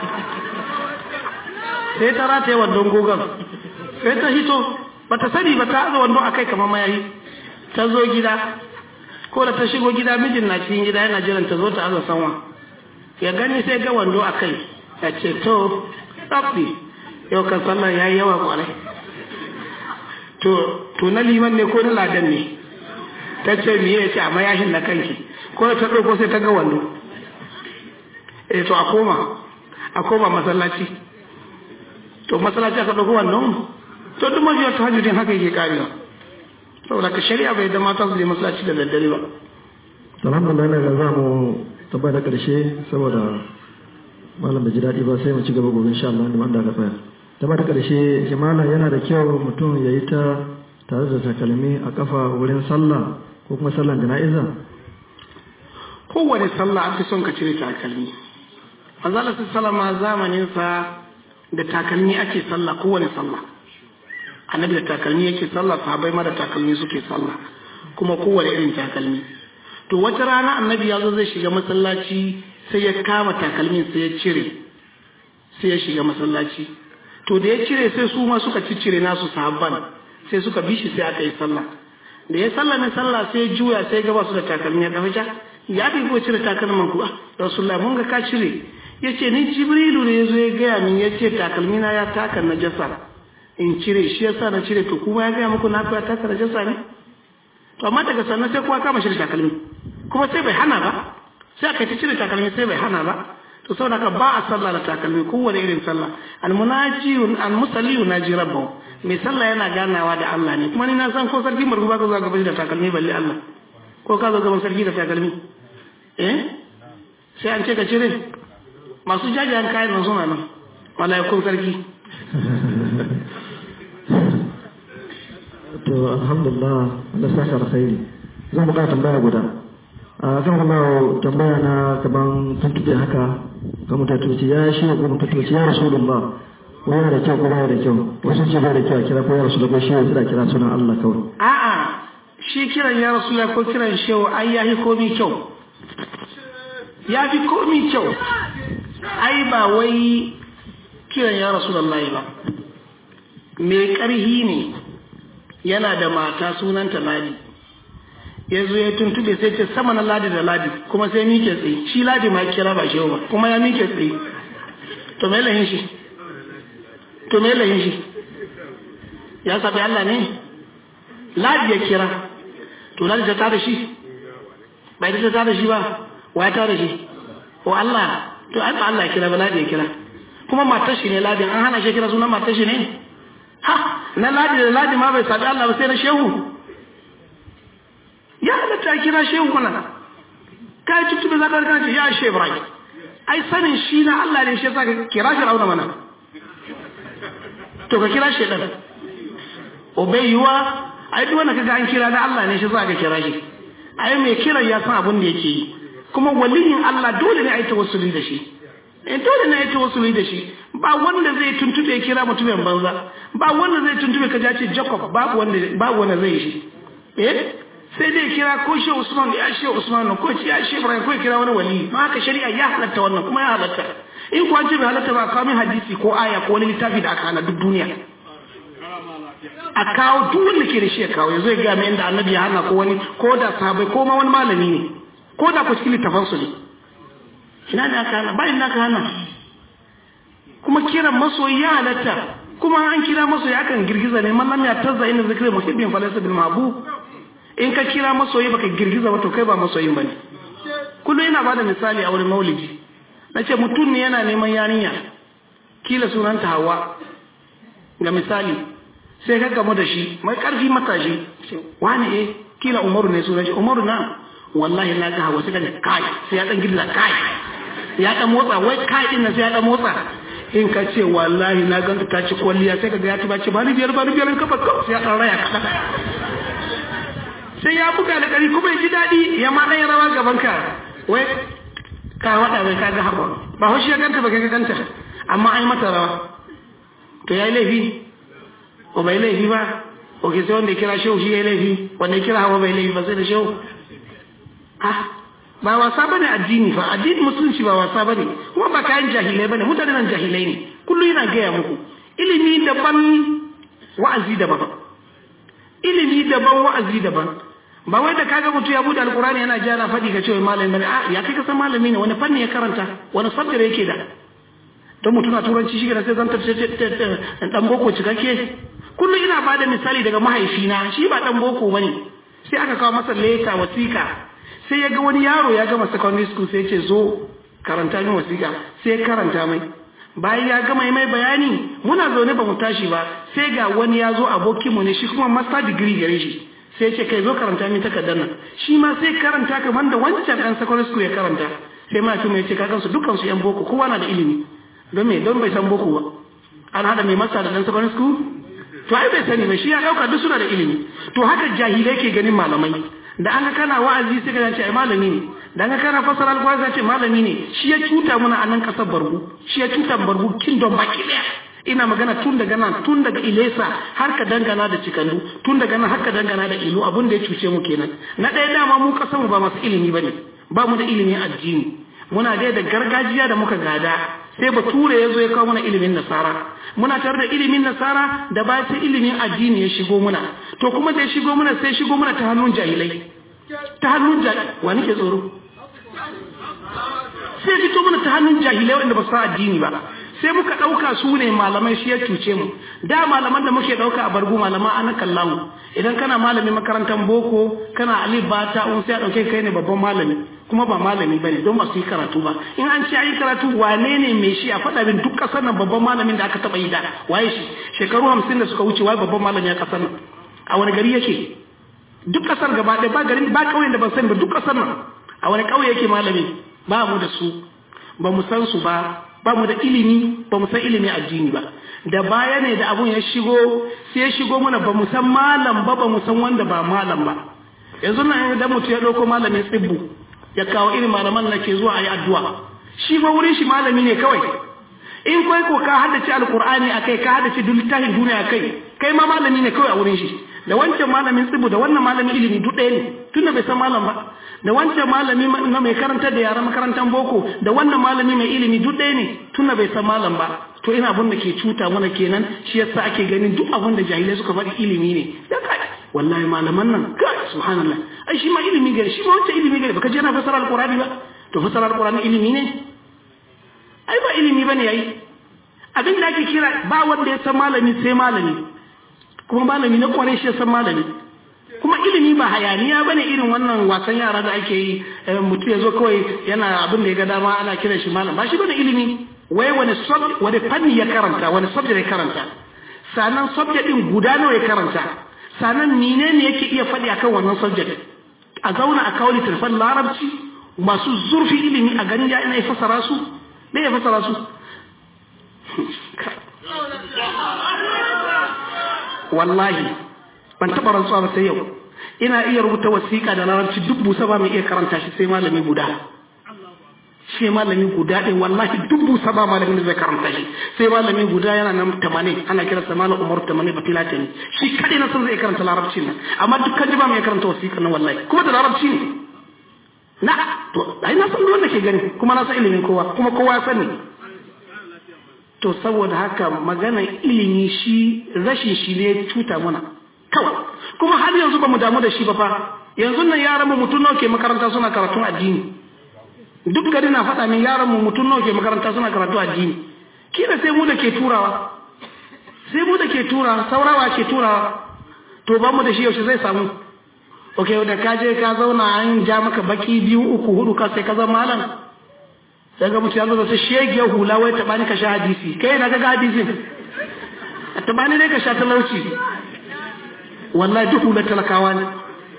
sai ta rataye wandon gogon sai ta hito ba ta sani ba ta aza wandon a kai kamar mayayi ta zo gida ko da ta shigo gida mijin na cikin gida yana jiran ta zo ta aza sanwa ya gani sai ga wando a kai ya ce to tsaffi yau kan sallar ya yi yawa kwarai to to na liman ne ko na ladan ne ta ce miye ya ce a mayashin na kanki ko da ta ɗauko sai ta ga wando eh to a koma a koma masallaci to masallaci aka ɗauko wannan to duk mafiyar ta hajjudin haka yake karewa saboda ka shari'a bai da mata su je masallaci da daddare ba alhamdulillah na ga za mu tabbata da karshe saboda malam da ji daɗi ba sai mu ci gaba gobe insha Allah ne wanda aka tsaya tabbata karshe shi malam yana da kyau mutum ya yi ta tare da takalmi a kafa wurin sallah ko kuma sallan jana'iza kowane sallah an fi son ka cire takalmi manzala sallama zamanin sa da takalmi ake sallah kowane sallah annabi da takalmi yake sallah sahabbai ma da takalmi suke sallah kuma kowane irin takalmi to wata rana annabi ya zo zai shiga masallaci sai ya kama takalmin sai ya cire sai ya shiga masallaci to da ya cire sai su ma suka ciccire nasu sahabban sai suka bi shi sai aka yi sallah da ya sallame sallah sai juya sai gaba su da takalmi ya kafa ya bi ko cire takalman ku rasulullah mun ga ka cire yace ni jibrilu ne yazo ya gaya min yace takalmi na ya taka najasa in cire shi yasa na cire to kuma ya gaya muku na ya taka najasa ne to amma daga sannan sai kowa kama shi da takalmi kuma sai bai hana ba sai aka ta cire takalmi sai bai hana ba to saboda haka ba a sallah da takalmi kowane irin sallah almunaji almusalli yunaji rabbahu mai sallah yana ganawa da Allah ne kuma ni na san ko sarki margu ba ka zo gaban da takalmi balle Allah ko ka zo gaban sarki da takalmi eh sai an ce ka cire masu jajayen kayan nan suna nan malaikun sarki to alhamdulillah Allah saka alkhairi zan buƙata tambaya guda a kan kuma tambaya na kaman tuntube haka ga mutattuci ya shi ko mutattuci ya rasulullah ko yana da kyau ko baya da kyau wasu ce bai da kyau a kira ko ya rasu da ko shi sai da kira sunan Allah kawai a'a shi kiran ya rasulullah ko kiran shehu ai yahi komi kyau ya fi komi kyau ai ba wai kiran ya rasulullah ba mai ƙarhi ne yana da mata sunanta ladi ya zo ya tuntube sai ce sama na ladi da ladi kuma sai mike tsaye shi ladi ma kira ba shehu ba kuma ya mike tsaye to me lahin shi to me lahin shi ya sabi Allah ne ladi ya kira to ladi ta tada shi bai ta tada shi ba wa ya tada shi o Allah to ai ba Allah ya kira ba ladi ya kira kuma matar shi ne ladi an hana shi kira sunan matar shi ne ha na ladi da ladi ma bai sabi Allah ba sai na shehu ya halatta kira shehu mana kai tuttube za ka ce ya shehu Ibrahim ai sanin shi na Allah ne shi yasa ka kira shi rauna mana to ka kira shi dan obayuwa ai duk wanda kaga an kira na Allah ne shi yasa ka kira shi ai mai kiran ya san abin da yake yi kuma waliyin Allah dole ne a yi tawassuli da shi eh dole ne a yi tawassuli da shi ba wanda zai tuntube ya kira mutumin banza ba wanda zai tuntube ka ce Jacob babu wanda babu wanda zai shi eh sai dai kira ko shi Usman ya shi Usman ko shi ya shi Ibrahim ko kira wani wali ma haka shari'a ya halatta wannan kuma ya halatta in ko an ce bai halatta ba kawo min hadisi ko aya ko wani littafi da aka hana duk duniya a kawo duk wanda ke da shi ya kawo ya zo ya ga mai inda annabi ya hana ko wani ko da sahabbai ko ma wani malami ne ko da ku cikin littafan su ne ina da aka hana bayan da aka hana kuma kiran masoyi ya halatta kuma an kira masoyi akan girgiza ne man lam ya tazza inna zikri muhibbin falaysa bil mahbub in ka kira masoyi baka girgiza ba to kai ba masoyin bane kullum ina bada misali a wurin maulidi nace mutum ne yana neman yarinya kila sunanta hawa ga misali sai ka gamu da shi mai karfi matashi wani eh kila umaru ne sunan shi umaru na wallahi na ga hawa sai ka kai sai ya dan girgiza kai ya dan motsa wai kai din nan sai ya dan motsa in ka ce wallahi na ganta ta ci kwalliya sai ka ga ya ci ba ci ba ni biyar ba ni biyar kafa sai ya dan raya kada sai ya buga da ƙari kuma ya ji daɗi ya ma ɗaya rawa gaban ka wai ka waɗa bai kaga haɓa ba haushi ya ganta ba ka ganta amma an yi mata rawa to ya yi laifi ko bai laifi ba ko ke sai wanda ya kira shehu shi ya yi laifi wanda ya kira hawa bai laifi ba sai da shehu ah ba wasa bane addini fa addini musulunci ba wasa bane kuma ba kayan jahilai bane mutane nan jahilai ne kullum yana gaya muku ilimi daban wa'azi daban ilimi daban wa'azi daban ba wai da kaga mutum ya bude alkurani yana jana faɗi ka ce wai malami bane a ya kai ka san malami ne wani fanni ya karanta wani sabdare yake da don mutum na turanci shi sai zan tafi dan boko cikakke kullum ina bada misali daga mahaifina shi ba dan boko bane sai aka kawo masa leta wasiƙa sai ya ga wani yaro ya gama secondary school sai ya ce zo karanta min wasiƙa sai ya karanta mai bayan ya gama mai bayani muna zaune ba mu tashi ba sai ga wani ya zo abokinmu ne shi kuma master degree gare shi sai ce kai zo karanta min takardar nan shi ma sai karanta kamar da wancan ɗan secondary school ya karanta sai ma kuma ya ce kakan su dukkan su yan boko kowa na da ilimi don me don bai san boko ba an hada mai masa da ɗan secondary school to ai bai sani ba shi ya ɗauka duk suna da ilimi to haka jahilai ke ganin malamai da an ga kana wa'azi sai ka ce ai malami ne da an ga kana fasara alƙur'ani sai ce malami ne shi ya cuta mana a nan ƙasar bargu shi ya cuta bargu kingdom baki ɗaya ina magana tun daga nan tun daga ilesa har ka dangana da cikandu tun daga nan har ka dangana da ilu abin da ya cuce mu kenan na ɗaya dama mu kasanmu ba masu ilimi bane ba mu da ilimin addini muna dai da gargajiya da muka gada sai bature ya zo ya kawo mana ilimin nasara muna tare da ilimin nasara da ba sai ilimin addini ya shigo muna to kuma da ya shigo muna sai shigo muna ta hannun jahilai ta hannun jahilai wa nake tsoro sai fito mana ta hannun jahilai wanda ba su addini ba sai muka ɗauka su ne malamai shi ya cuce mu da malaman da muke ɗauka a bargu malaman ana kallahu idan kana malamin makarantar boko kana alif ba ta un sai a ɗauke kai ne babban malami kuma ba malami ba ne don ba su yi karatu ba in an ce yi karatu wane ne mai shi a faɗa min duk ƙasar nan babban malamin da aka taɓa yi da waye shi shekaru hamsin da suka wuce waye babban malami a ƙasar nan a wani gari yake duk ƙasar gaba ɗaya ba garin ba ƙauyen da ban sani ba duk ƙasar nan a wani ƙauye yake malami ba mu da su ba mu san su ba ba mu da ilimi ba mu san ilimi addini ba da baya ne da abun ya shigo sai ya shigo mana ba mu san malam ba ba mu san wanda ba malam ba yanzu nan idan mutum ya ɗauko malamin tsibbu ya kawo irin malaman da ke zuwa a yi addu'a shi fa wurin shi malami ne kawai in kai ko ka haddace alkur'ani akai ka haddace duk littafin duniya akai kai ma malami ne kawai a wurin shi da wancan malamin tsibu da wannan malamin ilimi duk ɗaya ne tunda bai san malam ba da wancan malami na mai karantar da yaran makarantar boko da wannan malami mai ilimi duk ɗaya ne tunda bai san malam ba to ina abin da ke cuta mana kenan shi yasa ake ganin duk abin da jahilai suka faɗi ilimi ne ya kai wallahi malaman nan kai subhanallah ai shi ma ilimi gari shi ma wancan ilimi gari baka je na fasara alqur'ani ba to fasara alqur'ani ilimi ne ai ba ilimi bane yayi abin da ake kira ba wanda ya san malami sai malami kuma malami na kwarai shi ya san malami kuma ilimi ba hayaniya bane irin wannan wasan yara da ake yi mutum ya zo kawai yana abin da ya ga dama ana kiran shi malam ba shi bane ilimi wai wani subject wani fanni ya karanta wani subject ya karanta sannan subject din guda nawa ya karanta sannan menene yake iya faɗi akan wannan subject a zauna a kawo littattafan larabci masu zurfi ilimi a ganin ya ina ya fasara su me ya fasara su wallahi ban taɓa rantsuwa ba sai yau ina iya rubuta wasiƙa da larabci duk busa ba mai iya karanta shi sai malami guda shi malami guda ɗin wallahi duk busa ba malamin da zai karanta shi sai malami guda yana nan tamanin ana kira sa malam umar tamanin ba filata ne shi kaɗai na san zai karanta larabci nan amma dukkan ji ba mai karanta wasiƙa nan wallahi kuma da larabci ne na to ai na san wanda ke gani kuma na san ilimin kowa kuma kowa ya sani to saboda haka magana ilimi shi rashin shi ne cuta mana kawai kuma har yanzu ba mu damu da shi ba fa yanzu nan yaran mu mutum nawa ke makaranta suna karatun addini duk gari na faɗa min yaran mu mutum nawa ke makaranta suna karatu addini kila sai mu da ke turawa sai mu da ke turawa saurawa ke turawa to ba mu da shi yaushe zai samu ok da ka je ka zauna an ja maka baki biyu uku hudu ka sai ka zama malam sai ga mutum ya zo da shegiyar hula wai taɓa ni ka sha hadisi kai na ga hadisin a taɓa ni dai ka sha talauci wallahi duk hular talakawa ne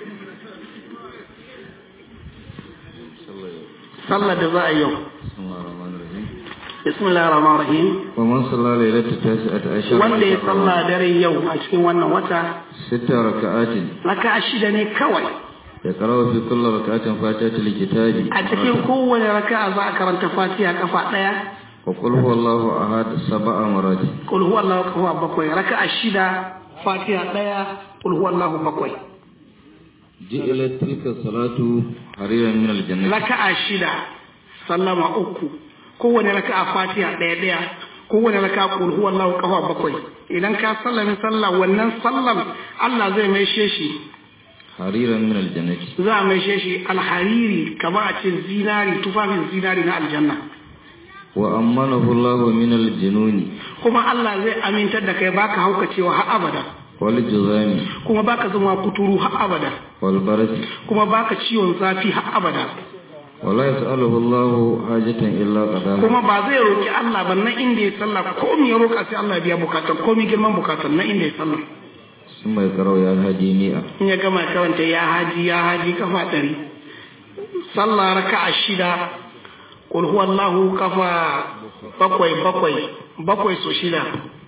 sallar da za a yau bismillah rahman rahim wa man salla lailata tasi'at ashar wanda ya salla dare yau a cikin wannan wata sita raka'atin raka'a shida ne kawai ya karawa fi kulli raka'atin fatihatul kitabi a cikin kowane raka'a za a karanta fatiha kafa daya wa qul huwallahu ahad sab'a marati qul huwallahu kafa bakwai raka'a shida fatiha daya qul huwallahu bakwai ji'ilat tilka salatu hariran min aljannati raka'a shida sallama uku kowane raka'a fatiha daya daya kowane raka'a qul huwallahu kafa bakwai idan ka sallame sallah wannan sallam Allah zai maishe shi hariran min aljannati za a maishe shi alhariri kamar a ce zinari tufafin zinari na aljanna wa ammanahu Allahu min aljununi kuma Allah zai amintar da kai baka haukacewa har abada wal juzami kuma baka zama kuturu har abada wal barasi kuma baka ciwon zafi har abada wala yas'aluhu Allahu hajatan illa qadaha kuma ba zai roki Allah ba na inda ya sallah ko me ya roka sai Allah ya biya bukatar ko mi girman bukatar na inda ya sallah sun mai karau ya haji mi'a in ya gama karanta ya haji ya haji kafa ɗari sallah raka'a shida kul huwallahu kafa bakwai bakwai bakwai so shida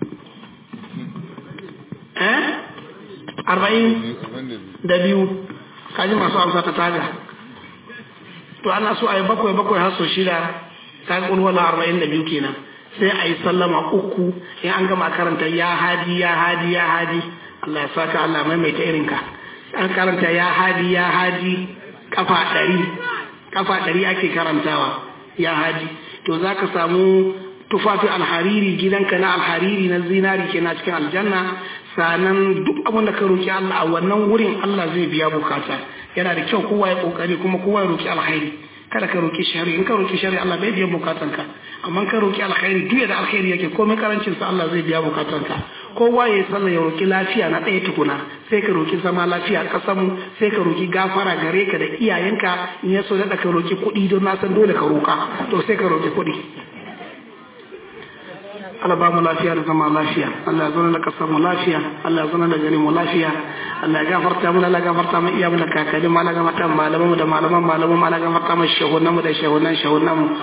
eh arba'in da biyu kaji masu amsa ta taga to ana so a yi bakwai bakwai har so shida ta kul huwallahu arba'in da biyu kenan sai a yi sallama uku in an gama karanta ya hadi ya hadi ya hadi Allah ya saka Allah maimaita irinka an karanta ya hadi ya hadi kafa ɗari kafa ɗari ake karantawa ya hadi to za ka samu tufafi alhariri gidanka na alhariri na zinari ke na cikin aljanna sanan duk abin da ka roki Allah a wannan wurin Allah zai biya bukata yana da kyau kowa ya kokari kuma kowa ya roki alkhairi kada ka roki shari in ka roki shari Allah bai biya bukatanka amma ka roki alkhairi duk da alkhairi yake komai karancin sa Allah zai biya bukatanka kowa ya sallah ya roki lafiya na ɗaya tukuna sai ka roki zama lafiya a ƙasar mu sai ka roki gafara gare ka da iyayenka in ya so da ka roki kuɗi don na san dole ka roka to sai ka roki kuɗi Allah ba mu lafiya da zama lafiya Allah ya zama da kasar mu lafiya Allah ya zama da gari mu lafiya Allah ya gafarta mu Allah ya gafarta mu iya mu da kakanni mu Allah ya gafarta mu malaman mu da malaman malaman mu Allah ya gafarta mu shahunan mu da shahunan shahunan mu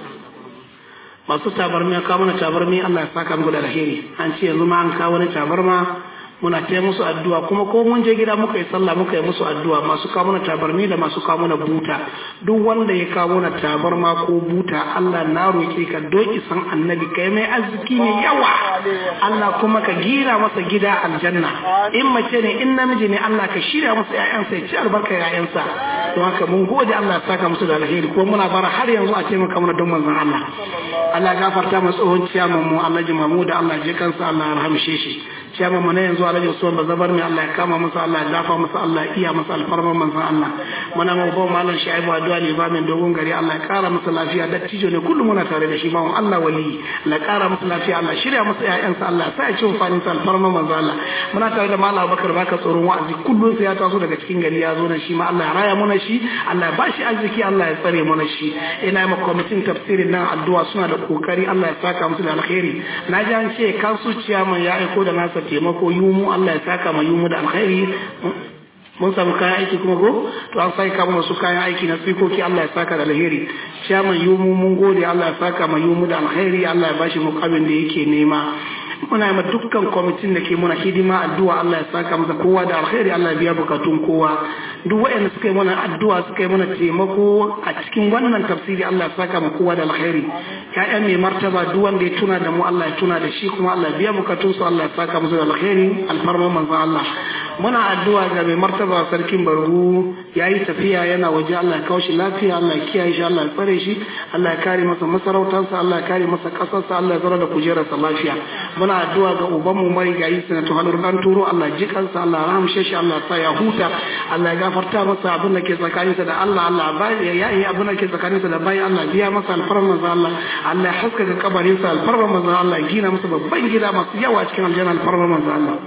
masu tabarmi ya kawo mana tabarmi Allah ya saka mu da alheri an ce yanzu ma an kawo wani tabarma muna taya musu addu'a kuma ko mun je gida muka yi sallah muka yi musu addu'a masu kawo mana tabarmi da masu kawo mana buta duk wanda ya kawo mana tabarma ko buta Allah na roƙe ka don isan annabi kai mai arziki ne yawa Allah kuma ka gira masa gida aljanna in mace ne in namiji ne Allah ka shirya masa ƴaƴansa ya ci albarka ƴaƴansa don haka mun gode Allah ya saka musu da alheri ko muna bara har yanzu a taimaka mana don manzon Allah Allah ya gafarta mu tsohon ciyaman mu Allah ji Mahmud Allah je kansa Allah ya rahamshe shi ciyaman mu na yanzu Alhaji Usman Bazabar mai Allah ya kama masa Allah ya dafa masa Allah ya iya masa alfarman manzon Allah muna mu ba mallan Shaibu addu'a ne ba min dogon gari Allah ya kara masa lafiya dattijo ne kullum muna tare da shi ba Allah wali la kara masa lafiya Allah shirya masa ƴaƴansa Allah sai ya ci amfanin sa alfarman manzon Allah muna tare da mallam Abubakar baka tsoron wa'azi kullum sai ya taso daga cikin gari ya zo nan shi ma Allah ya raya mana shi Allah ya bashi arziki Allah ya tsare mana shi ina ma kwamitin tafsirin nan addu'a suna da kokari Allah ya saka musu da alkhairi na ji an ce kansu ciyaman ya aiko da nasa taimako yumu Allah ya saka ma yumu da alkhairi mun samu kayan aiki kuma ko to an sai kama wasu kayan aiki na tsikoki Allah ya saka da alheri ciyaman yumu mun gode Allah ya saka ma yumu da alkhairi Allah ya bashi mukamin da yake nema muna ma dukkan kwamitin da ke muna hidima addu'a Allah ya saka masa kowa da alkhairi Allah ya biya bukatun kowa duk waɗanda suka yi mana addu'a suka yi mana taimako a cikin wannan tafsiri Allah ya saka ma kowa da alkhairi ya'yan mai martaba duk wanda ya tuna da mu Allah ya tuna da shi kuma Allah ya biya bukatun su Allah ya saka musu da alkhairi alfarman manzon Allah muna addu'a ga mai martaba sarkin bargu yayi tafiya yana waje Allah ya kawo shi lafiya Allah ya kiyaye shi Allah ya tsare shi Allah ya kare masa masarautarsa Allah ya kare masa kasarsa Allah ya zara da kujerarsa lafiya muna addu'a ga uban mu mai gayi sanatu halur dan turo Allah ji kansa Allah ya rahamshe shi Allah ya sa ya huta Allah ya gafarta masa abin da ke tsakaninsa da Allah Allah bai ya yi abin da ke tsakaninsa da bai Allah biya masa alfarman manzo Allah Allah ya haska ga kabarinsa alfarman manzo Allah ya gina masa babban gida masu yawa cikin aljanna alfarman manzo Allah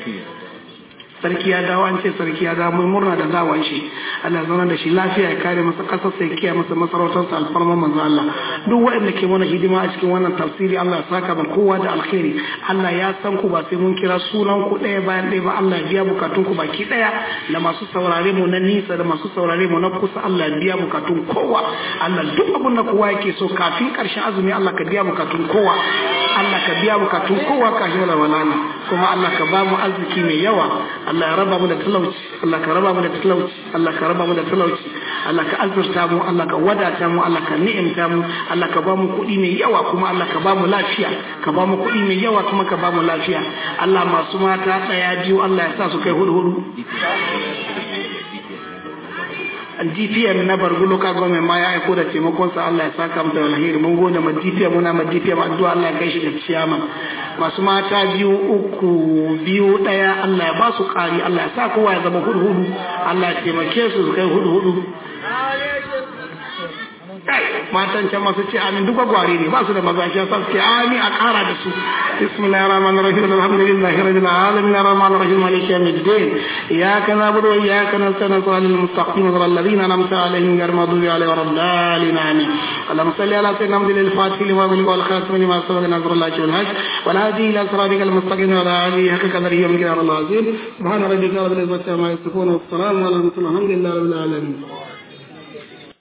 sarki ya dawo an ce sarki ya dawo mun murna da dawon shi Allah zauna da shi lafiya ya kare masa kasar sai kiyaye masa masarautar sa alfarma manzo Allah duk waɗanda ke mana hidima a cikin wannan tafsiri Allah ya saka mu kowa da alkhairi Allah ya san ku ba sai mun kira sunan ku ɗaya bayan ɗaya ba Allah ya biya bukatun ku baki ɗaya da masu saurare mu na nisa da masu saurare mu na kusa Allah ya biya bukatun kowa Allah duk abin da kowa yake so kafin ƙarshen azumi Allah ka biya bukatun kowa Allah ka biya bukatun kowa kafin walwala kuma Allah ka ba mu arziki mai yawa Allah ya raba mu da talauci Allah ka raba mu da talauci Allah ka raba mu da talauci Allah ka azurta mu Allah ka wadata mu Allah ka ni'imta mu Allah ka ba mu kuɗi mai yawa kuma Allah ka ba mu lafiya ka ba mu kuɗi mai yawa kuma ka ba mu lafiya Allah masu mata ɗaya biyu Allah ya sa su kai hudu hudu DPM na Bargu Local Government ma ya aiko da taimakonsa Allah ya saka mu da alheri mun gode ma DPM muna ma DPM addu'a Allah ya kai shi da ciyama masu mata biyu uku biyu daya Allah ya ba su kari Allah ya sa kowa ya zama hudu hudu Allah ya taimake su su kai hudu hudu kai matan can masu ce amin duk gwagware ne ba su da maza shi sa su ce amin a kara da su bismillahir rahmanir rahim alhamdulillahi rabbil alamin arrahmanir rahim maliki yawmiddin iyyaka na'budu wa iyyaka nasta'in ihdinas mustaqim siratal ladzina an'amta alaihim ghayril maghdubi alaihim waladdallin amin اللهم صل على سيدنا محمد الفاتح لما بلغ والخاتم لما سبق نصر الله والهج والهادي الى صراطك المستقيم وعلى اله حق قدره ومقداره العظيم سبحان ربك رب العزه عما يصفون والسلام على المرسلين الحمد لله رب العالمين